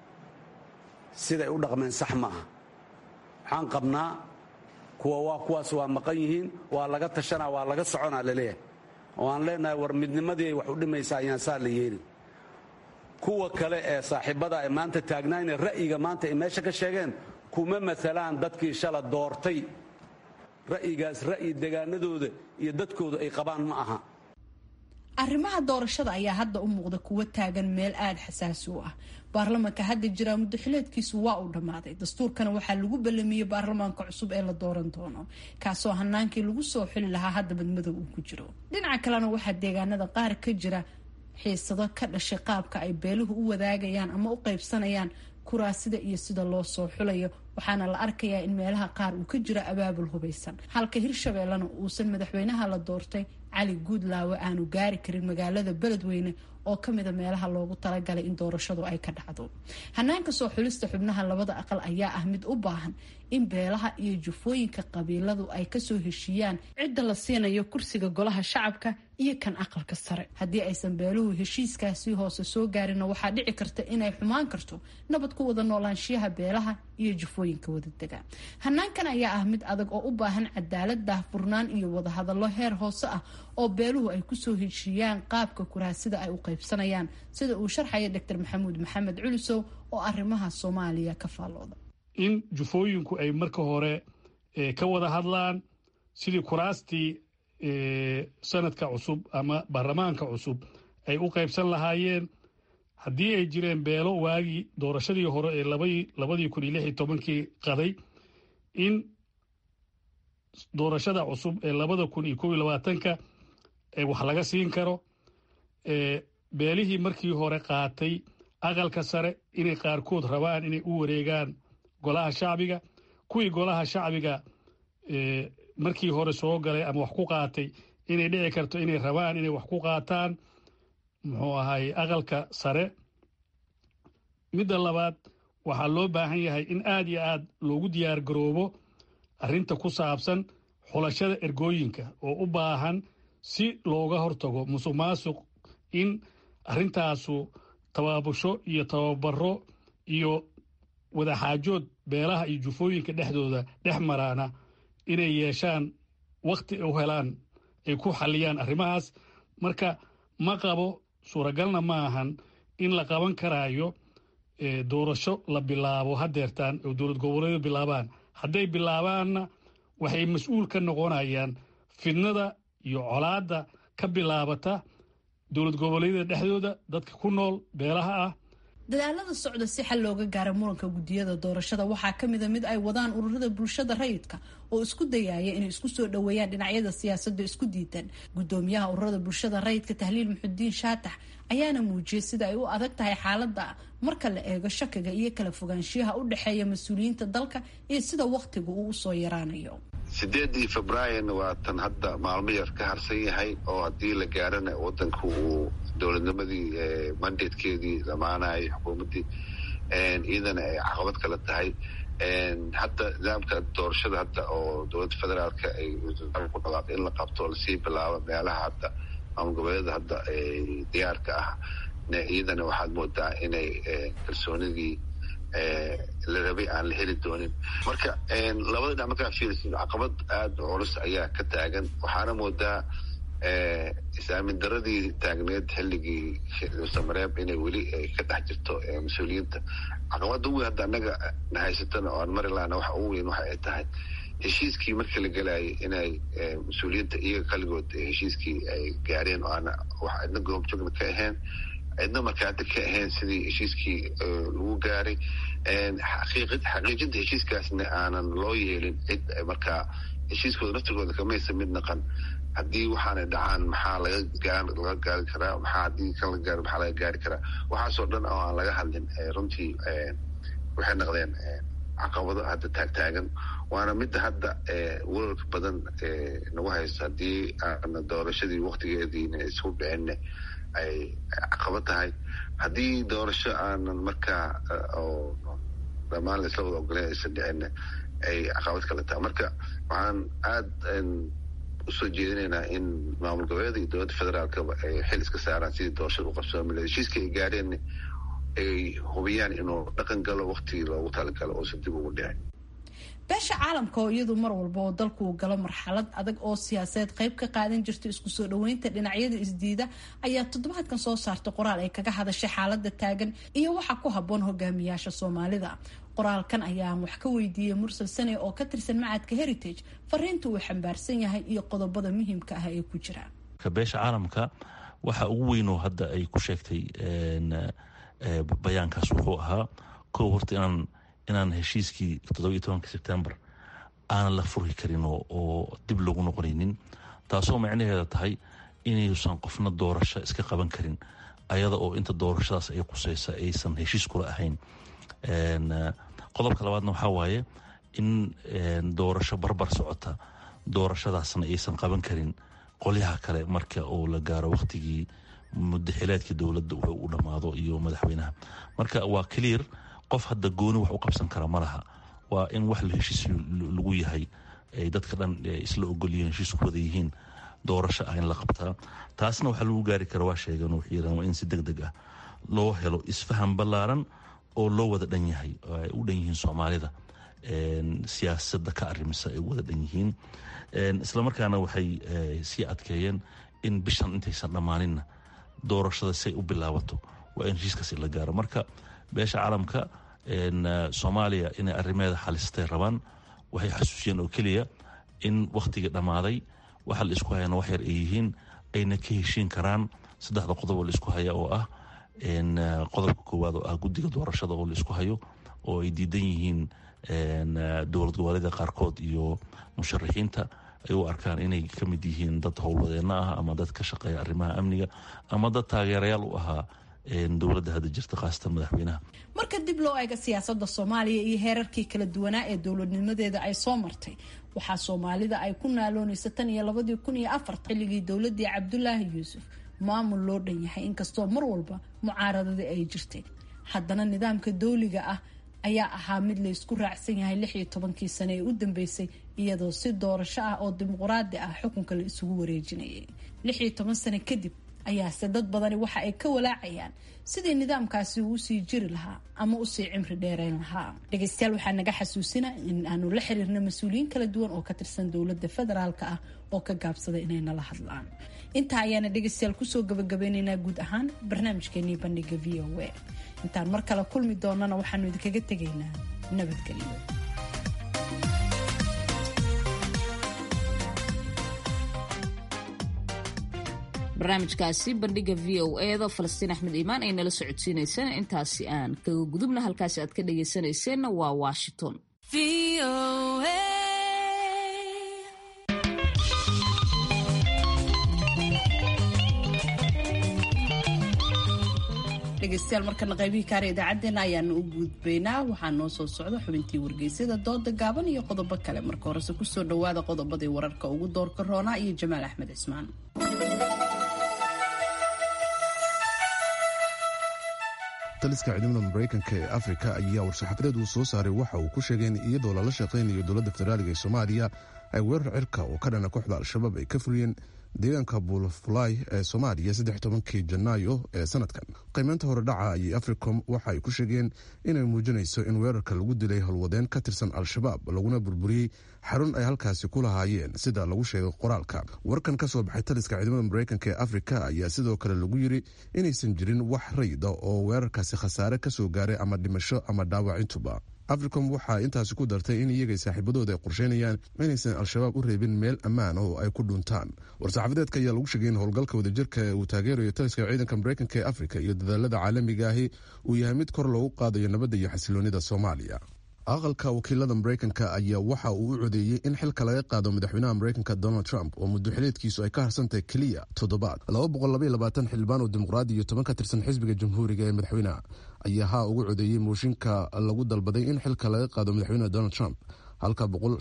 siday u dhaqmeen sax ma aha waxaan qabnaa kuwa waa kuwaas waa maqan yihiin waa laga tashanaa waa laga soconaa laleeyahay oo aan leenahay war midnimadii ay wax u dhimaysaa ayaan saa la yeelin kuwa kale ee saaxiibada ee maanta taagnaayna ra'yiga maanta ay meesha ka sheegeen kuma maalaan dadkii shala doortay ra'yigaas ra'yi degaanadooda iyo dadkooda ay qabaan ma aha arrimaha doorashada ayaa hadda u muuqda kuwo taagan meel aada xasaasi u ah baarlamanka hadda jiraa muddaxileedkiisu waa uu dhammaaday dastuurkana waxaa lagu ballamiyey baarlamaanka cusub ee la dooran doono kaasoo hanaankii lagu soo xili lahaa hadda badmadow uu ku jiro dhinaca kalena waxaa deegaanada qaar ka jira xiisado ka dhashay qaabka ay beeluhu u wadaagayaan ama u qaybsanayaan kuraasida iyo sida loo soo xulayo waxaana la arkayaa in meelaha qaar uu ka jiro abaabul hubaysan halka hirshabeellena uusan madaxweynaha la doortay cali guudlaawe aanu gaari karin magaalada beledweyne oo kamida meelaha loogu talagalay in doorashadu ay ka dhacdo hanaanka soo xulista xubnaha labada aqal ayaa ah mid u baahan in beelaha iyo jufooyinka qabiiladu ay kasoo heshiiyaan cidda la siinayo kursiga golaha shacabka iyo kan aqalka sare haddii aysan beeluhu heshiiskaasi hoose soo gaarinna waxaa dhici karta inay xumaan karto nabad ku wada noolaanshiyaha beelaha iyo jufooyinka wadadega hanaankan ayaa ah mid adag oo u baahan cadaalad daahfurnaan iyo wadahadallo heer hoose ah oo beeluhu ay kusoo heshiiyaan qaabka kuraasida ay u qaybsanayaan sida uu sharxaya doctor maxamuud maxamed culisow oo arrimaha soomaaliya ka faallooda in jufooyinku ay marka hore ka wada hadlaan sidii kuraastii sanadka cusub ama baarlamaanka cusub ay u qaybsan lahaayeen haddii ay jireen beelo waagii doorashadii hore ee labadii kun iyo lix iyo tobankii qaday in doorashada cusub ee labada kun iyo kob iyo labaatanka wax laga siin karo beelihii markii hore qaatay aqalka sare inay qaarkood rabaan inay u wareegaan golaha shacbiga kuwii golaha shacbiga markii hore soo galay ama wax ku qaatay inay dhici karto inay rabaan inay wax ku qaataan muxuu ahay aqalka sare midda labaad waxaa loo baahan yahay in aad iyo aad loogu diyaar garoobo arrinta ku saabsan xulashada ergooyinka oo u baahan si looga hortago musuq maasuq in arrintaasu tabaabusho iyo tababaro iyo wadaxaajood beelaha iyo jufooyinka dhexdooda dhex maraana inay yeeshaan wakhti u helaan ay ku xalliyaan arrimahaas marka ma qabo suuragalna ma ahan in la qaban karaayo doorasho la bilaabo hadeertaan oo dowlad goboleedu bilaabaan hadday bilaabaanna waxay mas-uul ka noqonayaan fidnada iyo colaadda ka bilaabata dowlad goboleedyada dhexdooda dadka ku nool beelaha ah dadaalada socda si xal looga gaara muranka guddiyada doorashada waxaa kamida mid ay wadaan ururada bulshada rayidka oo isku dayaya inay isku soo dhoweeyaan dhinacyada siyaasada isku diidan gudoomiyaha ururada bulshada rayidka tahliil muxudiin shaatax ayaana muujiyay sida ay u adag tahay xaalada marka la eego shakiga iyo kala fogaanshiyaha u dhexeeya mas-uuliyiinta dalka iyo sida wakhtiga uu usoo yaraanayo sideedii febraayan waa tan hadda maalmo yar ka harsan yahay oo haddii la gaarana wadanku uu dowladnimadii mandatekeedii dhamaanayay xukuumaddii iyadana ay caqabad kala tahay hadda nidaamka doorashada hadda oo dowladda federaalka ay ku dhawaaqay in la qabto lasii bilaabo meelaha hadda maamul goboleeda hadda diyaarka ah iyadana waxaad moodaa inay kalsoonidii la rabay aan la heli doonin marka labada dhinac markaa fiirisid caqabad aada culus ayaa ka taagan waxaana moodaa isaamin daradii taagneed xilligii samareeb inay weli ka dhex jirto mas-uuliyiinta caqabada ugu weyn hadda annaga na haysatana oo aan mari lahana waxa ugu weyn waxa ay tahay heshiiskii markii la gelayay inay mas-uuliyiinta iyaga kaligood heshiiskii ay gaareen oo aan wax cidna goobjoogna ka ahayn cidna markaati ka ahayn sidii heshiiskii lagu gaaray xaqiijinta heshiiskaasna aanan loo yeelin cid markaa heshiiskooda naftigooda kamaysa mid naqan haddii waxaanay dhacaan maxaa laga gaari karaa maxaa haddii kan la gaaro maxaa laga gaari karaa waxaasoo dhan oo aan laga hadlin runtii waxay noqdeen caqabado hadda taagtaagan waana midda hadda walwalka badan nagu hayso haddii aana doorashadii waktigeediina isku dhicinne ay caqabad tahay haddii doorasho aanan markaa oo dhammaan laisla wada ogoleen aysan dhicinne ay caqabad kale tahay marka waxaan aada usoo jeedinaynaa in maamul goboleeda iyo dowladda federaalkaba ay xil iska saaraan sidii doorashada u qabsoomi lahayd heshiiska ay gaareen ay hubiyaan inuu dhaqan galo waktigii loogu talagalo uusan dib ugu dhicin beesha caalamka oo iyadu mar walba oo dalku uu galo marxalad adag oo siyaasadeed qayb ka qaadan jirta isku soo dhoweynta dhinacyada isdiida ayaa toddobaadkan soo saartay qoraal ay kaga hadashay xaalada taagan iyo waxaa ku habboon hogaamiyaasha soomaalida qoraalkan ayaan wax ka weydiiyey mursal sane oo ka tirsan macadka heritage fariinta uu xambaarsan yahay iyo qodobada muhiimka ah ee ku jira beesha caalamka waxa ugu weynoo hadda ay ku sheegtay bayaankaas wuxuu ahaa kow horta inaan inaan heshiiskii toddobiyo tobanka sebtembar aanan la furi karin oo dib lagu noqonaynin taasoo macnaheeda tahay inaysan qofna doorasho iska qaban karin ayada oo inta doorashadaas ay quseysa aysan heshiis kula ahayn qodobka labaadna waxaa waaye in doorasho barbar socota doorashadaasna aysan qaban karin qolyaha kale marka uu la gaaro wakhtigii mudaxileedkii dowladda wuxuu u dhammaado iyo madaxweynaha marka waa clear qof hadda gooni wax u qabsan kara ma laha waa in wax heshiis lagu yahay ay dadka dhan isla ogolyihiin heshiisku wada yihiin doorasho ah in la qabtaa taasna waxaa lagu gaari kara waa sheegeen waxay yiraan waa in si deg deg ah loo helo isfaham ballaaran oo loo wada dhan yahay oo ay u dhan yihiin soomaalida siyaasadda ka arrimisa ay u wada dhan yihiin islamarkaana waxay sii adkeeyeen in bishan intaysan dhammaaninna doorashada say u bilaabato waa in heshiiskaasi la gaaro marka beesha caalamka soomaaliya inay arrimeeda xalistay rabaan waxay xasuusiyeen oo keliya in wakhtigii dhammaaday waxa la isku hayana wax yar ay yihiin ayna ka heshiin karaan saddexda qodob oo la isku haya oo ah qodobka koowaad oo ah guddiga doorashada oo la isku hayo oo ay diidan yihiin dowlad goboleeda qaarkood iyo musharaxiinta ay u arkaan inay ka mid yihiin dad howlwadeenno ah ama dad ka shaqeeya arrimaha amniga ama dad taageerayaal u ahaa dowladda hadda jirta khaasatan madaxweynaha marka dib loo eega siyaasadda soomaaliya iyo heerarkii kala duwanaa ee dowladnimadeeda ay soo martay waxaa soomaalida ay ku naaloonaysa tan iyo labadii kun iyo afartan xilligii dowladii cabdulaahi yuusuf maamul loo dhan yahay inkastoo mar walba mucaaradadii ay jirtay haddana nidaamka dowliga ah ayaa ahaa mid la isku raacsan yahay lix iyo tobankii sane ee u dambeysay iyadoo si doorasho ah oo dimuqraadi ah xukunka la isugu wareejinayay lix iyo toban sane kadib ayaase dad badani waxa ay ka walaacayaan sidii nidaamkaasi uu usii jiri lahaa ama usii cimri dheereyn lahaa dhegeystayaal waxaa naga xasuusina in aanu la xiriirna mas-uuliyiin kala duwan oo ka tirsan dowladda federaalk ah oo ka gaabsaday inay nala hadlaan intaa ayaana dhegeystayaal kusoo gabagabeyneynaa guud ahaan barnaamijkeenii bandhiga v o a intaan mar kale kulmi doonana waxaanu idinkaga tegaynaa nabadgelyo barnaamijkaasi bandhiga v o eeda falastiin axmed iimaan ay nala socodsiineyseen intaasi aan kaga gudubna halkaasi aad ka dhageysanayseena waa washington dhegeystayaal markana qaybihii kaara idaacadeena ayaanu u gudbaynaa waxaa noo soo socda xubintii wargeysyada dooda gaaban iyo qodobo kale marka horese kusoo dhawaada qodobadii wararka ugu doorka roonaa iyo jamaal axmed cismaan taliska ciidamada maraykanka ee afrika ayaa war-saxaafadeed uu soo saaray waxa uu ku sheegay in iyadoo lala shaqaynayo dowladda federaaliga ee soomaaliya ay weerar cirka oo ka dhana kooxda al-shabaab ay ka fuliyeen deegaanka buulafulay ee soomaaliya saddex tobankii janaayo ee sanadkan qiimeynta hore dhaca ayay africom waxa ay ku sheegeen inay muujinayso in weerarka lagu dilay howlwadeen ka tirsan al-shabaab laguna burburiyey xarun ay halkaasi ku lahaayeen sida lagu sheegay qoraalka warkan ka soo baxay taliska ciidamada maraykanka ee afrika ayaa sidoo kale lagu yiri inaysan jirin wax rayda oo weerarkaasi khasaare kasoo gaaray ama dhimasho ama dhaawacintuba africom waxaa intaasi ku dartay in iyagay saaxiibadooda ay qorsheynayaan inaysan al-shabaab u reebin meel ammaan oo ay ku dhuntaan war-saxaafadeedka ayaa lagu sheegay in howlgalka wadajirka ee uu taageerayo taliska ciidanka maraykanka ee afrika iyo dadaalada caalamiga ahi uu yahay mid kor loogu qaadayo nabadda iyo xasiloonida soomaaliya aqalka wakiilada maraykanka ayaa waxa uu u codeeyey in xilka laga qaado madaxweynaha maraykanka donald trump oo muddo xileedkiisu ay ka harsantahay keliya toddobaad xildhibaan oo dimuqraadi iyo toban ka tirsan xisbiga jamhuuriga ee madaxweynaha ayaa haa ugu codeeyey mooshinka lagu dalbaday in xilka laga qaado madaxweynaha donald trump halka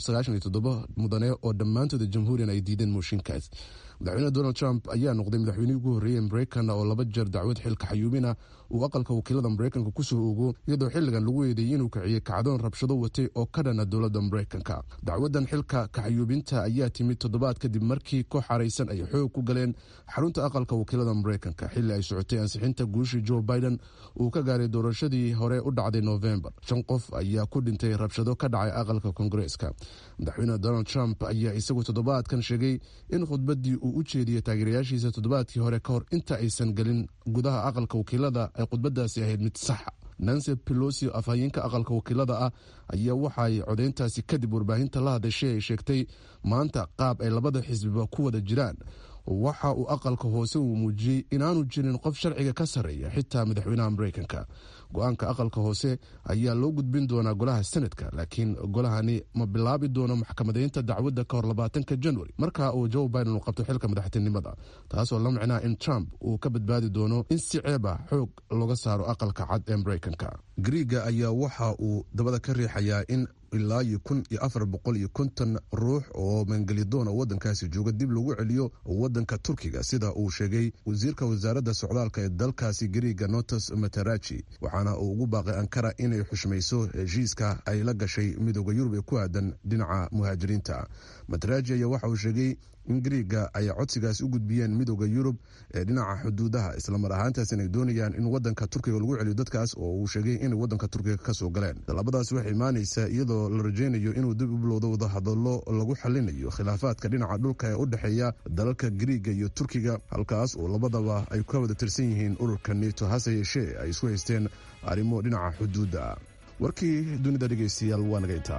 mudane oo dhammaantooda jamhuuriyan ay diideen mooshinkaas madaxweyne donald trump ayaa noqday madaxweynihii ugu horreeyey maraykan oo laba jeer dacwad xilka xayuubina uu aqalka wakiilada maraykanka kusoo ogo iyadoo xilligan lagu eedeeyey inuu kiciyey kacdoon rabshado watay oo ka dhana dowladda maraykanka dacwadan xilka kaxayuubinta ayaa timid toddobaad kadib markii koox xaraysan ay xoog ku galeen xarunta aqalka wakiilada maraykanka xilli ay socotay ansixinta guushii joe biden uu ka gaaray doorashadii hore u dhacday novembar shan qof ayaa ku dhintay rabshado ka dhacay aqalka kongareeska madaxweyne donald trump ayaa isagu toddobaadkan sheegay in khudbadii uu u jeediyey taageerayaashiisa toddobaadkii hore ka hor inta aysan gelin gudaha aqalka wakiilada ay khudbadaasi ahayd mid saxa nancy pelosi afhayeenka aqalka wakiilada ah ayaa waxaay codeyntaasi kadib warbaahinta la hadashay ay sheegtay maanta qaab ay labada xisbiba ku wada jiraan waxa uu aqalka hoose uu muujiyey inaanu jirin qof sharciga ka sarreeya xitaa madaxweynaha maraykanka go-aanka aqalka hoose ayaa loo gudbin doonaa golaha senadka laakiin golahani ma bilaabi doono maxkamadaynta dacwadda ka hor labaatanka januari marka uu joe biden uu qabto xilka madaxtinimada taasoo la micnaa in trump uu ka badbaadi doono in si ceeb ah xoog looga saaro aqalka cad ee maraykanka griiga ayaa waxa uu dabada ka riixayaa in ilaa iyo kun iyo afar boqol iyo konton ruux oo mangelidoon oo waddankaasi jooga dib lagu celiyo waddanka turkiga sida uu sheegay wasiirka wasaaradda socdaalka ee dalkaasi griiga notos mataraji waxaana uu ugu baaqay ankara inay xushmayso heshiiska ay la gashay midooda yurub ee ku aadan dhinaca muhaajiriinta mataraji ayaa waxa uu sheegay in griiga ay codsigaas u gudbiyeen midooda yurub ee dhinaca xuduudaha islamar ahaantaas inay doonayaan in wadanka turkiga lagu celiyo dadkaas oo uu sheegay inay wadanka turkiga kasoo galeen tallaabadaas waxay imaanaysaa iyadoo la rajaynayo inuu dib u bilowdo wadahadallo lagu xalinayo khilaafaadka dhinaca dhulka ee u dhexeeya dalalka griiga iyo turkiga halkaas oo labadaba ay ka wada tirsan yihiin ururka neto hase yeeshee ay isku haysteen arrimo dhinaca xuduudda warkii dunida dhegeystayaal waa naga intaa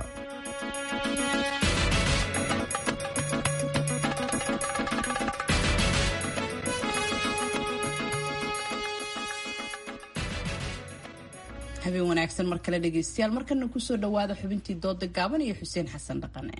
habeen wanaagsan mar kale dhegeystayaal markana kusoo dhawaada xubintii dooda gaaban iyo xuseen xasan dhaqane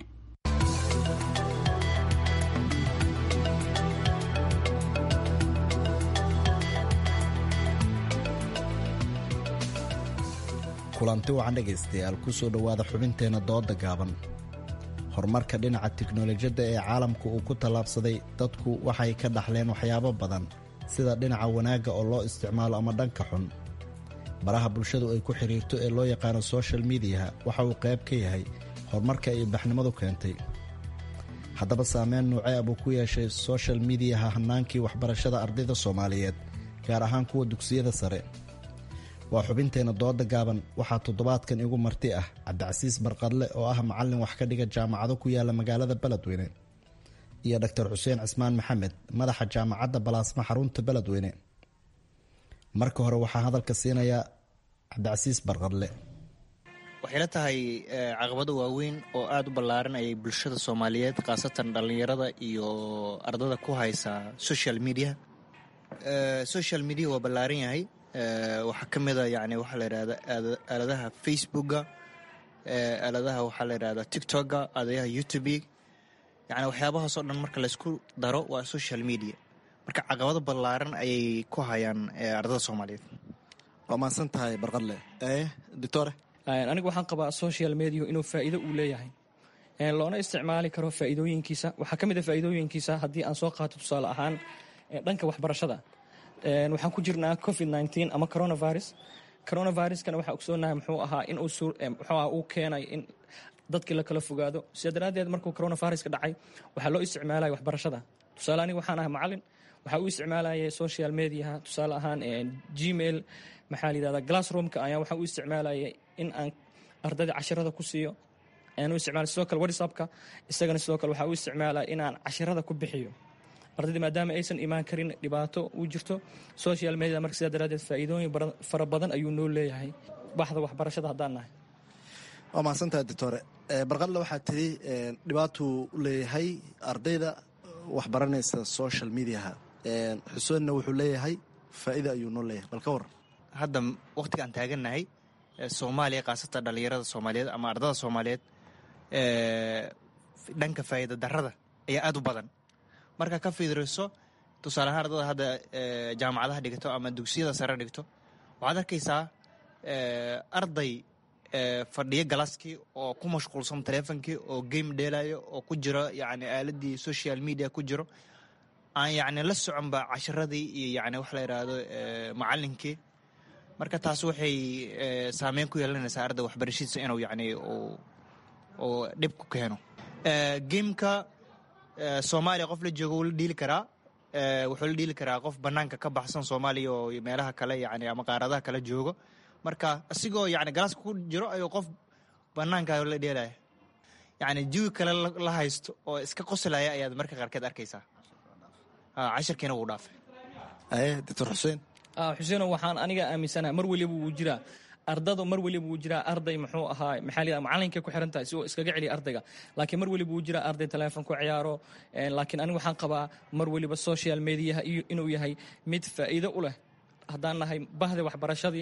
kulanti wacan dhegaystayaal kusoo dhowaada xubinteenna dooda gaaban horumarka dhinaca tiknolojiyadda ee caalamka uu ku tallaabsaday dadku waxay ka dhaxleen waxyaabo badan sida dhinaca wanaagga oo loo isticmaalo ama dhanka xun baraha bulshadu ay ku xidhiirto ee loo yaqaano soshal midiyaha waxa uu qayb ka yahay horumarka ay baxnimadu keentay haddaba saameyn nuucee abuu ku yeeshay soshal midiyaha hannaankii waxbarashada ardayda soomaaliyeed gaar ahaan kuwa dugsiyada sare waa xubinteenna dooda gaaban waxaa toddobaadkan igu marti ah cabdicasiis barqadle oo ah macallin wax ka dhiga jaamacado ku yaala magaalada beledweyne iyo doctor xuseen cismaan maxamed madaxa jaamacadda balaasma xarunta beledweyne marka hore waxaa hadalka siinayaa cabdicasiis barqadle waxay la tahay caqabado waaweyn oo aada u ballaaran ayay bulshada soomaaliyeed khaasatan dhallinyarada iyo ardada ku haysa social media social media waa ballaaran yahay waxaa ka mida yani waxaa la yidhahda aaladaha facebooka aaladaha waxaa la yidhahda tiktoka aaladaha youtube yani waxyaabahaasoo dhan marka laysku daro waa social media marka caqabado ballaaran ayay ku hayaan ardada soomaaliyeed waa mahadsan tahay barqadle doctore anigu waxaan qabaa social media inuu faa'iido uu leeyahay loona isticmaali karo faa'iidooyinkiisa waxaa ka mid a faa'iidooyinkiisa haddii aan soo qaato tusaale ahaan dhanka waxbarashada waxaan ku jirnaa covid nteen ama coronavirus coronaviruskana waxaa ogsoonahay muxuu ahaa in muxuu aha uu keenay in dadkii la kala fogaado sida daraaddeed markuu coronaviruska dhacay waxaa loo isticmaalaya waxbarashada tusaale aniga waxaan ahay macallin waxaa u isticmaalaya social mediaha tusaale ahaan gmail maxaa la yidhahdaa glassroomka ayaa waxaa u isticmaalaya in aan ardayda cashirada ku siiyo ayaan u isticmaalay sidoo kale whatsappka isagana sidoo kale waxaa u isticmaalaya inaan cashirada ku bixiyo ardayda maadaama aysan imaan karin dhibaato uu jirto social media marka sidaa daraaddeed faa'iidooyin fara badan ayuu noo leeyahay baxda waxbarashada haddaan nahay waa mahadsantahay doctore barqadle waxaa tiri dhibaatuu leeyahay ardayda waxbaranaysa social mediaha xuseenna wuxuu leeyahay faa'iida ayuu noo leeyahay bal ka waran hadda wakhtigaan taagannahay soomaaliya khaasatan dhallinyarada soomaaliyeed ama ardada soomaaliyeed dhanka faa'iida darrada ayaa aada u badan marka ka fiiriso tusaale ahaan ardada hadda jaamacadaha dhigto ama dugsiyada sare dhigto waxaad arkaysaa arday fadhiyo galaaskii oo ku mashquulsan teleefonkii oo game dheelayo oo ku jiro yani aaladii social media ku jiro aan yani la soconba casharadii iyo yani wax la yidhaahdo macalinkii marka taas waxay saameyn ku yeelanaysaa arday waxbarashadiisa inuu yani uu dhib ku keeno gameka soomaaliya qof la joogo wuu la dhiili karaa wuxuu la dhiili karaa qof banaanka ka baxsan soomaaliya oo meelaha kale yani ama qaaradaha kale joogo marka isigoo yani galaaska ku jiro ayuu qof banaanka la dheelaya yani jawi kale la haysto oo iska qoslaya ayaad marka qaarkeed arkaysaa cashirkiina wuu dhaafay doctor xuseen xuseeno waxaan aniga aaminsanaha mar weliba wuu jiraa ardada mar weliba wuu jiraa arday muxuu ahaa maxaa la macalinkay ku xiran tahay si uu iskaga celiya ardayga laakiin mar weliba wuu jiraa arday teleefon ku ciyaaro laakiin aniga waxaan qabaa mar weliba social mediaha inuu yahay mid faa'iido u leh haddaan nahay bahda waxbarashadii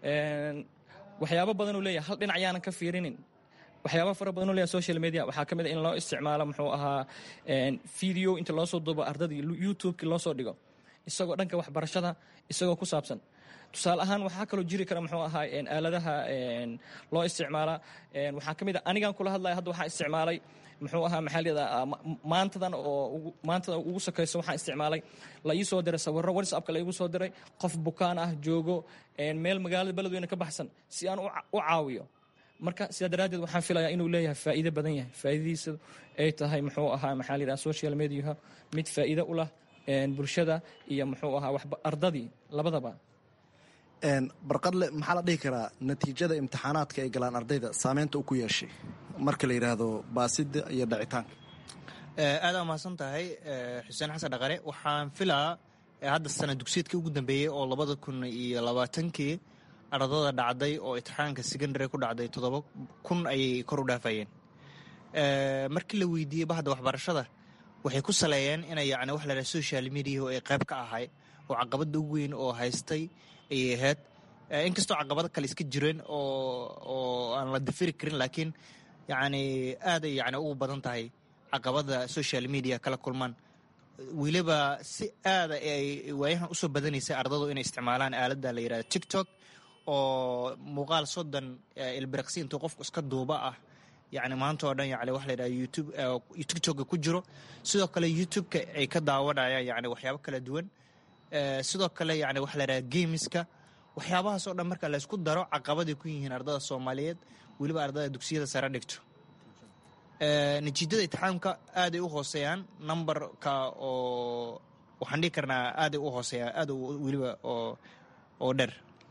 waxyaabo badan uu leeyahay hal dhinac yaanan ka fiirinin waxyaaba fara badan u leeyahay social media waxaa ka mid a in loo isticmaalo muxuu ahaa video inta loo soo duubo ardadii youtube-ki loo soo dhigo isagoo dhanka waxbarashada isagoo ku saabsan tusaale ahaan waxaa kaloo jiri kara muxuu ahaa aaladaha loo isticmaala waxaa ka mid a anigan kula hadlaya hadda waxaa isticmaalay muxuu ahaa maxaa leedaha maantadan oo maantada ugu sakayso waxaan isticmaalay la ii soo diray sawirro whatsappka la iigu soo diray qof bukaan ah joogo meel magaalada beledweyne ka baxsan si aan u caawiyo marka sidaa daraaddeed waxaan filayaa inuu leeyahay faa'iido badan yahay faa'iidadiisa ay tahay muxuu ahaa maxaa la yidhaha social mediaha mid faa'iido u lah bulshada iyo muxuu ahaa waxba ardadii labadaba barqadle maxaa la dhihi karaa natiijada imtixaanaadka ay galaan ardayda saameynta uu ku yeeshay marka la yidhaahdo baasida iyo dhacitaanka aada mahadsan tahay xuseen xasan dhaqare waxaan filaa hadda sana dugsiyeedkii ugu dambeeyey oo labada kun iyo labaatankii ardada dhacday oo imtixaanka secondary ku dhacday toddoba kun ayay kor u dhaafayeen markii la weydiiyey bahda waxbarashada waxay ku saleeyeen inay yani wax lahaha social media oo ay qayb ka ahay oo caqabada ugu weyn oo haystay ayay ahayd inkastoo caqabado kale iska jireen oo aan la dafiri karin laakiin yani aaday yani ugu badan tahay caqabada social media kala kulmaan weliba si aada ay waayahan usoo badanaysay ardadu inay isticmaalaan aaladda la yidhahdo tiktok oo muuqaal soddon ilbiriqsi intuu qofku iska duuba ah yani maanta oo dhan yani waxa la yidhaha youtube tiktoka ku jiro sidoo kale youtube-ka ay ka daawanayaan yani waxyaabo kala duwan sidoo kale yani waxa la yidhaha gameska waxyaabahaas oo dhan marka laysku daro caqabaday ku yihiin ardada soomaaliyeed weliba ardada dugsiyada sare dhigto natiijada itixaamka aaday u hooseeyaan numberka oo waxaan dhihi karnaa aaday u hooseeyaan aad weliba oo dheer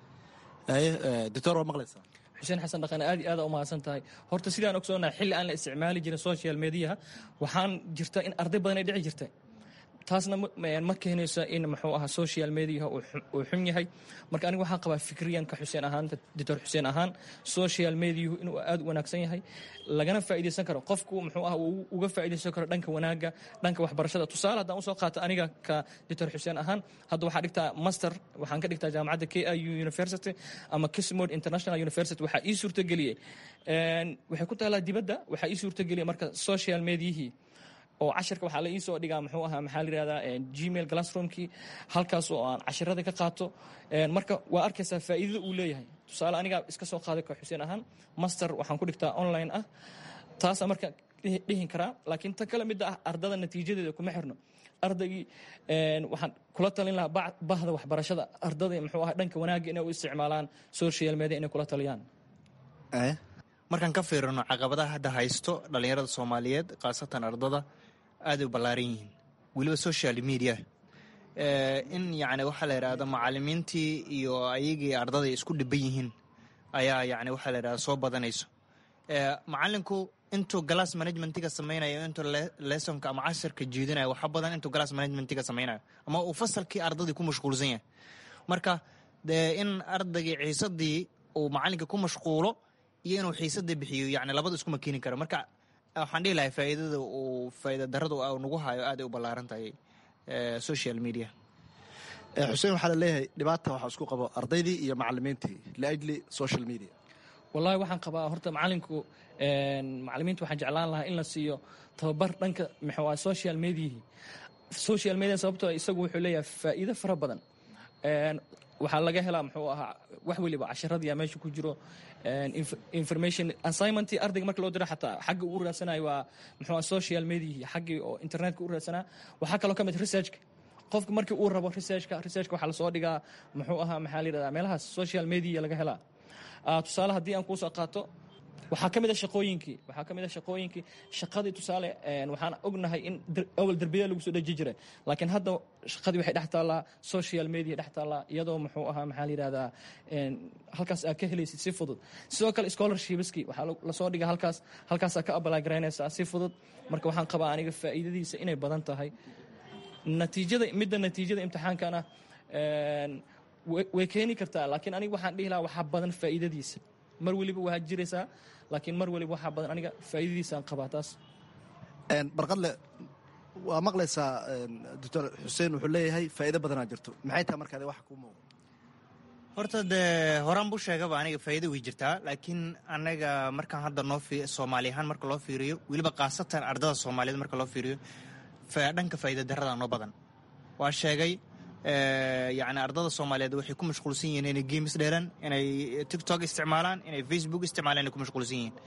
doctor waa maqlaysaa xuseen xasan dhaqane aad iyo aada u mahadsan tahay horta sidaan ogsoonahay xilli aan la isticmaali jirin social mediaha waxaan jirta in arday badan ay dhici jirta taasna ma keenayso in muxuu ahaa social mediaha uu xun yahay marka aniga waxaan qabaa fikriyanka xuseen ahaan doctor xuseen ahaan social mediahu inuu aada u wanaagsan yahay lagana faa'iidaysan karo qofku muxuu aha uu uga faa'iidaysan karo dhanka wanaagga dhanka waxbarashada tusaale haddaan usoo qaato aniga ka doctor xuseen ahaan hadda waxaa dhigtaa master waxaan ka dhigtaa jaamacadda k i u university ama kismod international university waxaa ii suurtageliyey waxay ku taalaa dibadda waxaa ii suurtageliyey marka social mediahii oo cashirka waxaa la iisoo dhigaa muxuu ahaa maxaa la yihahdaa gmail classroomkii halkaas oo aan cashirada ka qaato marka waa arkaysaa faa'iidada uu leeyahay tusaale anigaa iska soo qaaday ka xuseen ahaan master waxaan ku dhigtaa online ah taasa marka dhihin karaa laakiin ta kale midda ah ardada natiijadeeda kuma xirno ardaygii waxaan kula talin lahaa bahda waxbarashada ardada muxuu ahaa dhanka wanaagga inay u isticmaalaan social media inay kula taliyaan markaan ka fiirino caqabadaha hadda haysto dhallinyarada soomaaliyeed khaasatan ardada aaday u ballaaran yihiin weliba social media in yani waxaa la yidhahda macalimiintii iyo ayagii ardaday isku dhiban yihiin ayaa yani waxaa la yidhahda soo badanayso macalinku intuu glass managementiga samaynayo intuu lesonka ama cashirka jiidinayo waxa badan intuu glass managementiga samaynayo ama uu fasalkii ardadii ku mashquulsan yahay marka dee in ardaygii ciisadii uu macalinka ku mashquulo iyo inuu xiisada bixiyo yani labada iskuma keeni karo marka waxaan dhihi lahay faa'iidada uu faa'iida darada nagu hayo aaday u ballaaran tahay social media xuseen waxaa la leeyahay dhibaata waxaa isku qabo ardaydii iyo macalimiintii liajli social media wallahi waxaan qabaa horta macalinku macalimiinta waxaan jeclaan lahaa in la siiyo tababar dhanka maxaa social mediahii social media sababtoo isagu wuxuu leeyahay faa'iido fara badan waxaa laga helaa muxuu ahaa wax weliba casharadiya meesha ku jiro information assignmentii ardayga marka loo diro xataa xagga uu raadsanayo waa muxuu social mediahii xaggii oo internetka u raadsanaa waxaa kaloo ka mid researchka qofka markii uu rabo researchka researchka waxaa lasoo dhigaa muxuu ahaa maxaa la yidhahdaa meelahaas social media laga helaa tusaale haddii aan kuusoo qaato waxaa ka mid a shaqooyinkii waxaa ka mid a shaqooyinkii shaqadii tusaale waxaan ognahay in awal derbiyada lagu soo dheji jiray laakiin hadda shaqadii waxay dhex taallaa social media dhex taallaa iyadoo muxuu ahaa maxaa la yidhahdaa halkaas aad ka helaysid si fudud sidoo kale scholarshipski waxaa lasoo dhiga halkaas halkaasaa ka apply garaynaysaa si fudud marka waxaan qabaa aniga faa'iidadiisa inay badan tahay natiijada midda natiijada imtixaankana way keeni kartaa laakiin aniga waxaan dhihi lahaa waxaa badan faa'iidadiisa mar weliba waa jiraysaa laakiin mar weliba waxaa badan aniga faa'iidadiisaan qabaa taas barqadle waa maqlaysaa doctor xuseen wuxuu leeyahay faa'iido badanaa jirto maxay tahay markaade wax kuu muuqda horta dee horaan buu sheegaba aniga faa'iido way jirtaa laakiin anaga markaan hadda noo soomaali ahaan marka loo fiiriyo weliba khaasatan ardada soomaaliyeed marka loo fiiriyo dhanka faa'iida darrada noo badan waa sheegay yacni ardada soomaaliyeed waxay ku mashquulsan yihiin inay games dheeran inay tiktok isticmaalaan inay facebook isticmaalaan inay ku mashquulsan yihiin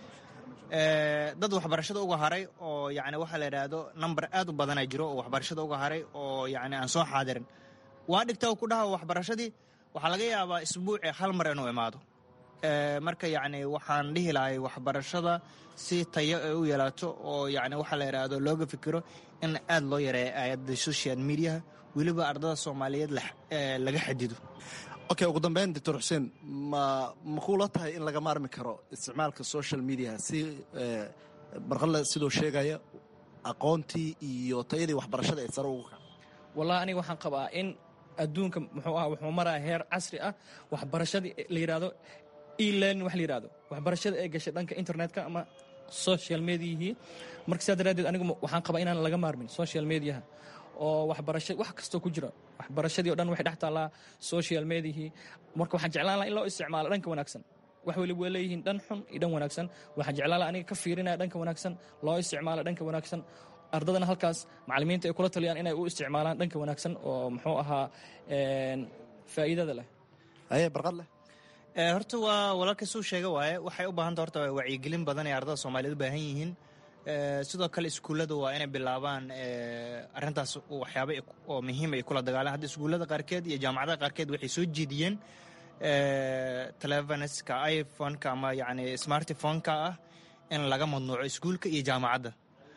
dad waxbarashada uga haray oo yacni waxaa la yidhaahdo number aad u badanaa jiro oo waxbarashada uga haray oo yacni aan soo xaadirin waa dhigtaa ku dhaha waxbarashadii waxaa laga yaabaa isbuuci hal mar inuu imaado marka yacni waxaan dhihi lahay waxbarashada si tayo ay u yeelaato oo yacni waxaa la yidhaahdo looga fikiro in aad loo yareeyo aayadda social mediaha weliba ardada soomaaliyeed laga xadido okay ugu dambeyn doctor xuseen ma ma kuula tahay in laga maarmi karo isticmaalka social media si barqadle sidoo sheegaya aqoontii iyo tayadii waxbarashada ay sare ugu kaco wallahi aniga waxaan qabaa in adduunka muxuu ah wuxuu maraya heer casri ah waxbarashadii la yidhahdo elearning wax la yidhahdo waxbarashada ee gashay dhanka internetka ama social mediahii marka sidaa daraaddeed anigu waxaan qabaa inaan laga maarmin social mediaha oo waxbarasha wax kastoo ku jira waxbarashadii o dhan waxay dhex taallaa social mediahii marka waxaan jeclaan laha in loo isticmaalo dhanka wanaagsan wax weliba waa leeyihiin dhan xun iyo dhan wanaagsan waxaan jeclaan laha aniga ka fiirinaya dhanka wanaagsan loo isticmaalo dhanka wanaagsan ardadana halkaas macalimiinta ay kula taliyaan inay u isticmaalaan dhanka wanaagsan oo muxuu ahaa faa'iidada leh aye barqad leh horta waa walaalkaisuu sheega waaye waxay u baahanta horta wacyigelin badan ee ardada soomaaliyeed u baahan yihiin sidoo kale iskuullada waa inay bilaabaan arrintaas waxyaaba oo muhiim ay kula dagaalaan hadda iskuullada qaarkeed iyo jaamacadaha qaarkeed waxay soo jeediyeen telefoneska iphoneka ama yacni smartiphoneka ah in laga mamnuuco iskuulka iyo jaamacadda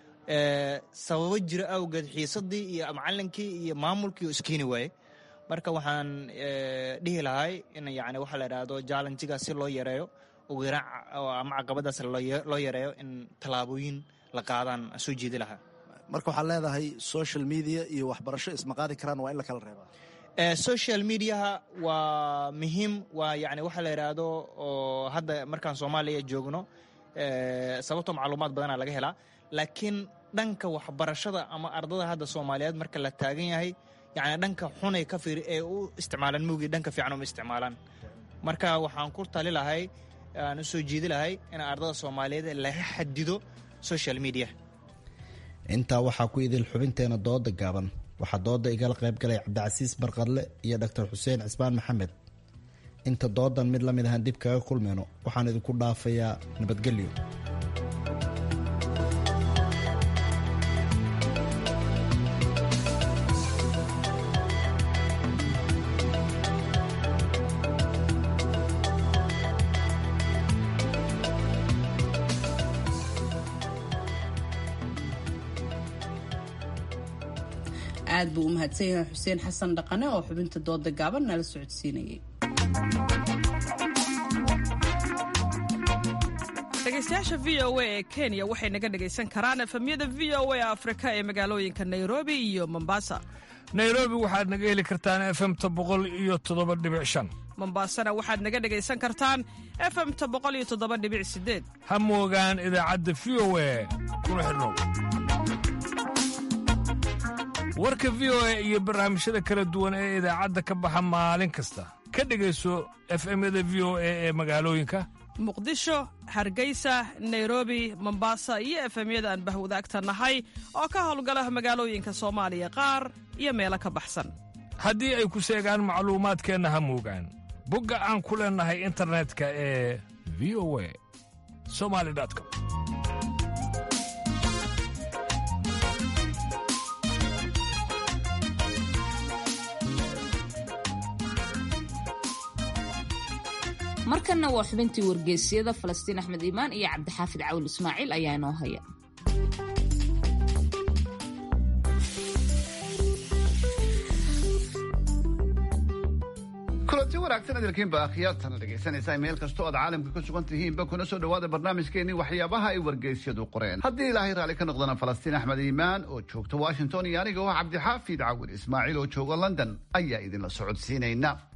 sababo jira awgeed xiisadii iyo macalinkii iyo maamulkii oo iskeeni waaye marka waxaan dhihi lahay in yani waxaa la idhaahdo jallenjigaas si loo yareeyo ugu yaraan ama caqabadaas loo yareeyo in tallaabooyin la qaadaan soo jeedi lahaa marka waxaad leedahay social media iyo waxbarasho isma qaadi karaan waa in la kala reebaa social mediaha waa muhiim waa yani waxaa la yidhaahdo oo hadda markaan soomaaliya joogno sababtoo macluumaad badanaa laga helaa laakiin dhanka waxbarashada ama ardada hadda soomaaliyeed marka la taagan yahay yani dhanka xunay ka fiiri ee u isticmaalaan mugii dhanka fiican uma isticmaalaan marka waxaan ku tali lahay aan u soo jeedi lahay in ardada soomaaliyeed laga xadido social media intaa waxaa ku idil xubinteena dooda gaaban waxaa dooda igala qayb galay cabdicasiis barqadle iyo doctor xuseen cismaan maxamed inta doodan mid la mid ahaan dib kaga kulmayno waxaan idinku dhaafayaa nabadgelyo aad buu u mahadsan yahay xuseen xasan dhaqane oo xubinta dooda gaaban nala socodsiinayay dhegeystayaasha v o a ee kenya waxay naga dhegaysan karaan efemyada v o a afrika ee magaalooyinka nairobi iyo mombasa nairobi waxaad naga heli kartaan efemta boqol iyo toddoba dhibic shan mombasana waxaad naga dhegaysan kartaan efemta boqol iyo toddoba dhibic sideed ha moogaan idaacadda v o a kuna xidhnow warka v o a iyo barnaamijyada kala duwan ee idaacadda ka baxa maalin kasta ka dhegayso efemyada v o a ee magaalooyinka muqdisho hargeysa nairobi mombasa iyo efemyada aan bahwadaagta nahay oo ka howlgala magaalooyinka soomaaliya qaar iyo meelo ka baxsan haddii ay ku seegaan macluumaadkeenna ha moogaan bogga aan ku leennahay internetka ee v o a somali com markanna waa xubintii wargeysyada falastiin axmed iimaan iyo cabdixaafid cawil ismaaciil ayaa inoo haya kulanti wanaagsan idilkiinba akhyaartana dhegaysanaysaa meel kastoo aad caalamka ku sugan tihiinba kuna soo dhowaada barnaamijkeenii waxyaabaha ay wargeysyadu qoreen haddii ilaahay raalli ka noqdana falastiin axmed iimaan oo joogta washington iyo aniga oo cabdixaafid cawil ismaaciil oo jooga london ayaa idinla socodsiinayna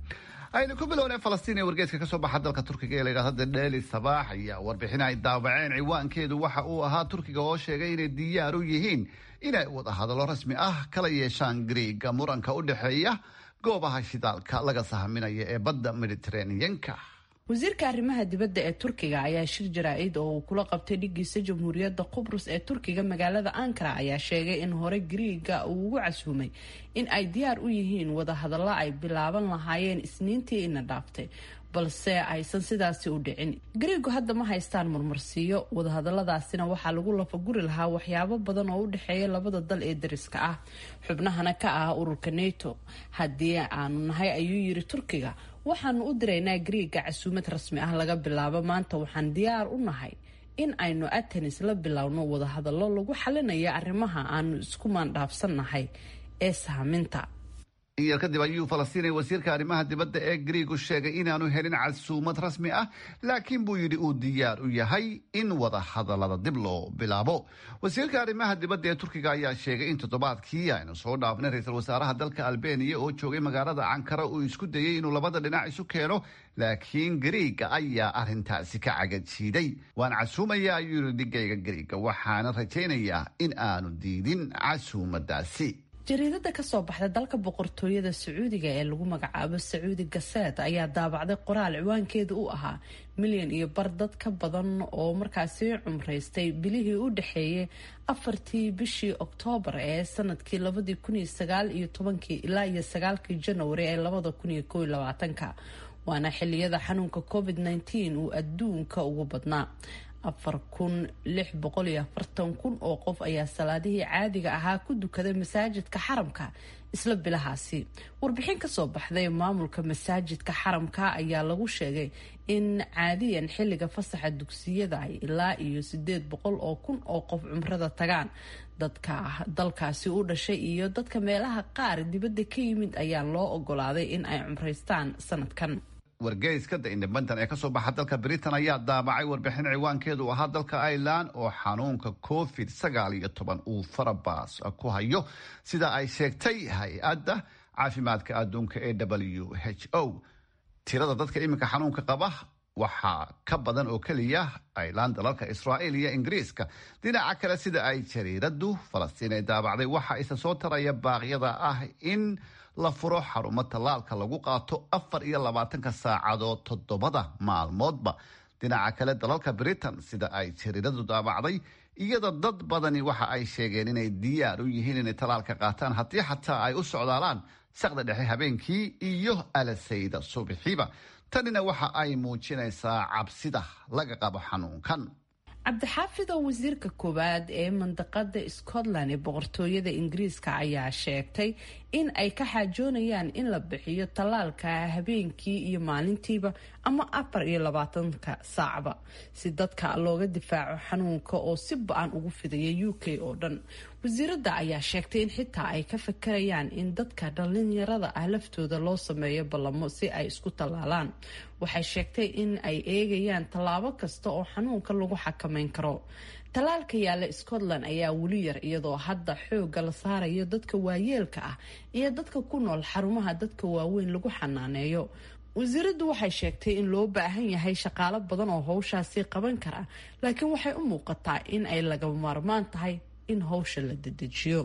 aynu ku bilownay falastiin ee wargeeska kasoo baxa dalka turkiga ee la yidhahdo the daily sabaax ayaa warbixin ay daabaceen ciwaankeedu waxa uu ahaa turkiga oo sheegay inay diyaar u yihiin inay wada hadallo rasmi ah kala yeeshaan griiga muranka u dhexeeya goobaha shidaalka laga sahminaya ee badda mediteraneanka wasiirka arrimaha dibadda ee turkiga ayaa shir jaraa-id oo uu kula qabtay dhigiisa jamhuuriyadda qubrus ee turkiga magaalada ankara ayaa sheegay in hore griiga uu ugu casuumay in ay diyaar u yihiin wadahadallo ay bilaaban lahaayeen isniintii ina dhaaftay balse aysan sidaasi u dhicin griigu hadda ma haystaan murmarsiiyo wadahadaladaasina waxaa lagu lafaguri lahaa waxyaabo badan oo u dhexeeya labada dal ee dariska ah xubnahana ka ah ururka nato haddii aanu nahay ayuu yiri turkiga waxaanu u diraynaa griiga casuumad rasmi ah laga bilaabo maanta waxaan diyaar u nahay in aynu atenis la bilowno wadahadallo lagu xalinaya arrimaha aanu isku maandhaafsannahay ee saaminta in yar kadib ayuu falastiin wasiirka arrimaha dibadda ee griigu sheegay inaanu helin casuumad rasmi ah laakiin buu yidhi uu diyaar u yahay in wada hadallada dib loo bilaabo wasiirka arrimaha dibadda ee turkiga ayaa sheegay in toddobaadkii aynu soo dhaafnay ra-iisul wasaaraha dalka albeniya oo joogay magaalada cankara uu isku dayey inuu labada dhinac isu keeno laakiin griiga ayaa arrintaasi ka cagajiiday waan casuumaya ayuu yidhi dhigayga griiga waxaana rajaynayaa in aanu diidin casuumadaasi jariidada kasoo baxda dalka boqortooyada sacuudiga ee lagu magacaabo sacuudi gaseed ayaa daabacday qoraal ciwaankeeda u ahaa milyan iyo bar dad ka badan oo markaasi cumraystay bilihii u dhexeeyay afartii bishii oktoobar ee sanadkii labadii kun iyo sagaal iyo tobankii ilaa iyo sagaalkii janwari ee labada kun iyo kow iyo labaatanka waana xiliyada xanuunka covid nneteen uu adduunka ugu badnaa afar kun lix boqol iyo afartan kun oo qof ayaa salaadihii caadiga ahaa ku dukaday masaajidka xaramka isla bilahaasi warbixin kasoo baxday maamulka masaajidka xaramka ayaa lagu sheegay in caadiyan xilliga fasaxa dugsiyada ay ilaa iyo sideed boqol oo kun oo qof cumrada tagaan dadka dalkaasi u dhashay iyo dadka meelaha qaar dibadda ka yimid ayaa loo ogolaaday in ay cumraystaan sanadkan wargeyska the independent ee kasoo baxa dalka britain ayaa daabacay warbixin ciwaankeedu ahaa dalka ireland oo xanuunka covid sagaal iyo toban uu farabaas ku hayo sida ay sheegtay hay-adda caafimaadka adduunka ee w h o tirada dadka iminka xanuunka qaba waxaa ka badan oo keliya ireland dalalka israa'iil iyo ingiriiska dhinaca kale sida ay jariiradu falastiin ee daabacday waxaa isa soo taraya baaqyada ah in la furo xarumo tallaalka lagu qaato afar iyo labaatanka saacadood toddobada maalmoodba dhinaca kale dalalka britain sida ay jariiradu daabacday iyada dad badani waxa ay sheegeen inay diyaar u yihiin inay tallaalka qaataan haddii xataa ay u socdaalaan saqda dhexe habeenkii iyo alasayda subixiiba tanina waxa ay muujinaysaa cabsida laga qabo xanuunkan cabdixaafid oo wasiirka koowaad ee mandaqada scotland ee boqortooyada ingiriiska ayaa sheegtay in ay ka xaajoonayaan in la bixiyo tallaalka habeenkii iyo maalintiiba ama afar iyo labaatanka saacba si dadka looga difaaco xanuunka oo si ba-an ugu fidaya u k oo dhan wasiiradda ayaa sheegtay in xitaa ay ka fakarayaan in dadka dhalinyarada ah laftooda loo sameeyo ballamo si ay isku tallaalaan waxay sheegtay in ay eegayaan tallaabo kasta oo xanuunka lagu xakameyn karo tallaalka yaalla scotland ayaa weli yar iyadoo hadda xoogga la saarayo dadka waayeelka ah iyo dadka ku nool xarumaha dadka waaweyn lagu xanaaneeyo wasiiraddu waxay sheegtay in loo baahan yahay shaqaalo badan oo howshaasi qaban kara laakiin waxay u muuqataa in ay lagama maarmaan tahay in howsha la dedejiyo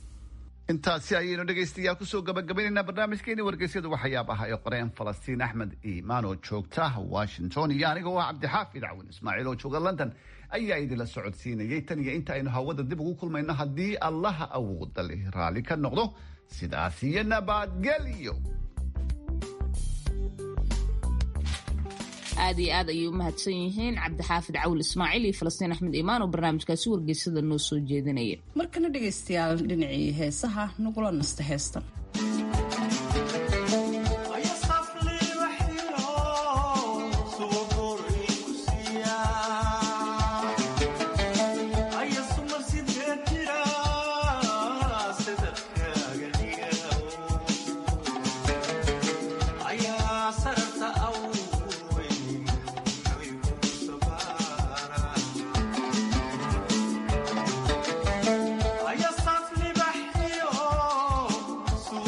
intaasi ayaynu dhegaystayaal kusoo gabagabaynaynaa barnaamijkeeni wargeysyada waxyaabaha ee qoreen falastiin axmed iimaan oo joogta washington iyo aniga oo ah cabdixaafid cawin ismaaciil oo jooga london ayaa idinla socodsiinayay tan iyo inta aynu hawada dib ugu kulmayno haddii allaha awooda leh raalli ka noqdo sidaas iyo nabadgelyo aad iyo aad ayay u mahadsan yihiin cabdixaafid cawil ismaaciil iyo falastiin axmed iimaan oo barnaamijkaasi wargeysada noo soo jeedinaya markana dhegaystayaal dhinacii heesaha nagula nasta heestan Aya safli bahyo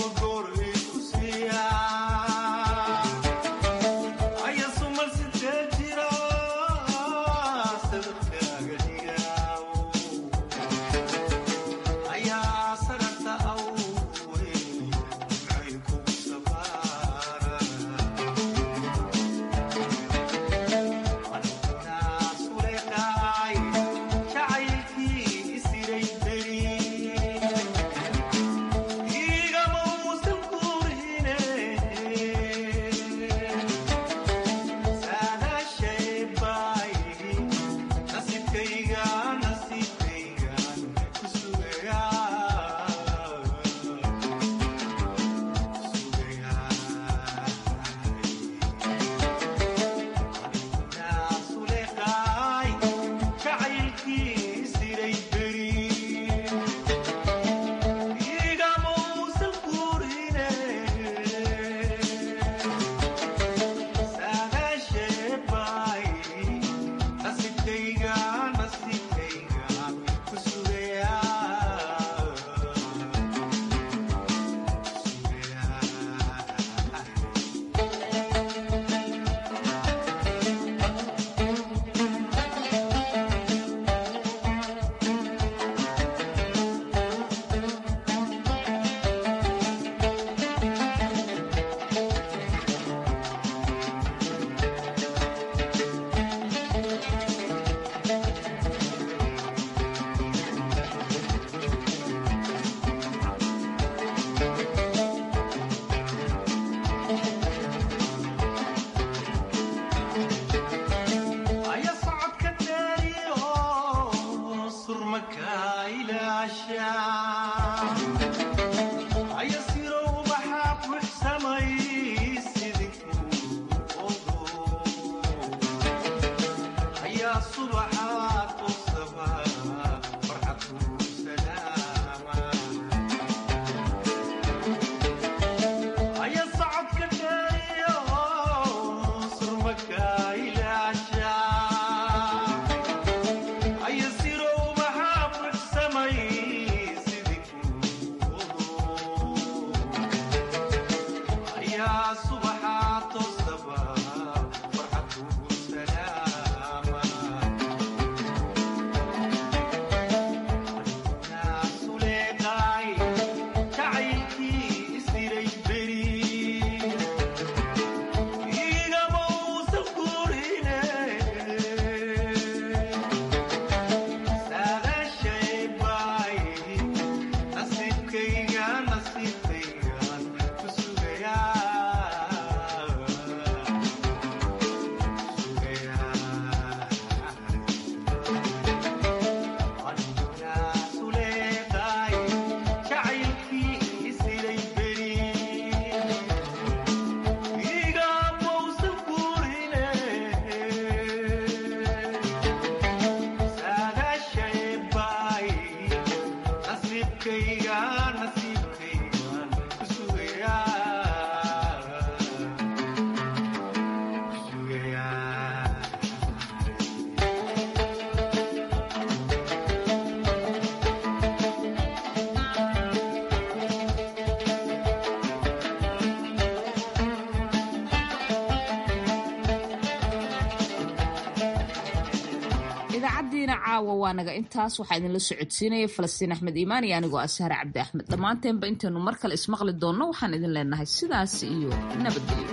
idaacaddiina caawa waa naga intaas waxaa idinla socodsiinaya falastiin axmed iimaan iyo anigoo ashaare cabdi axmed dhammaanteenba intaynu mar kale ismaqli doonno waxaan idin leenahay sidaas iyo nabadgelyo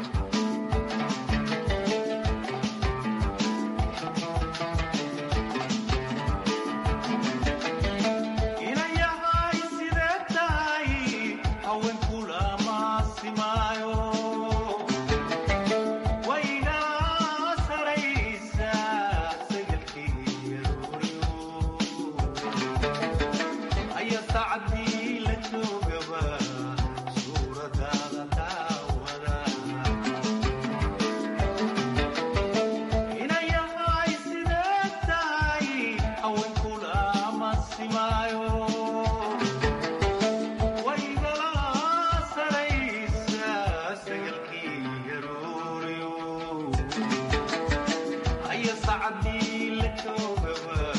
sacadii la joogaba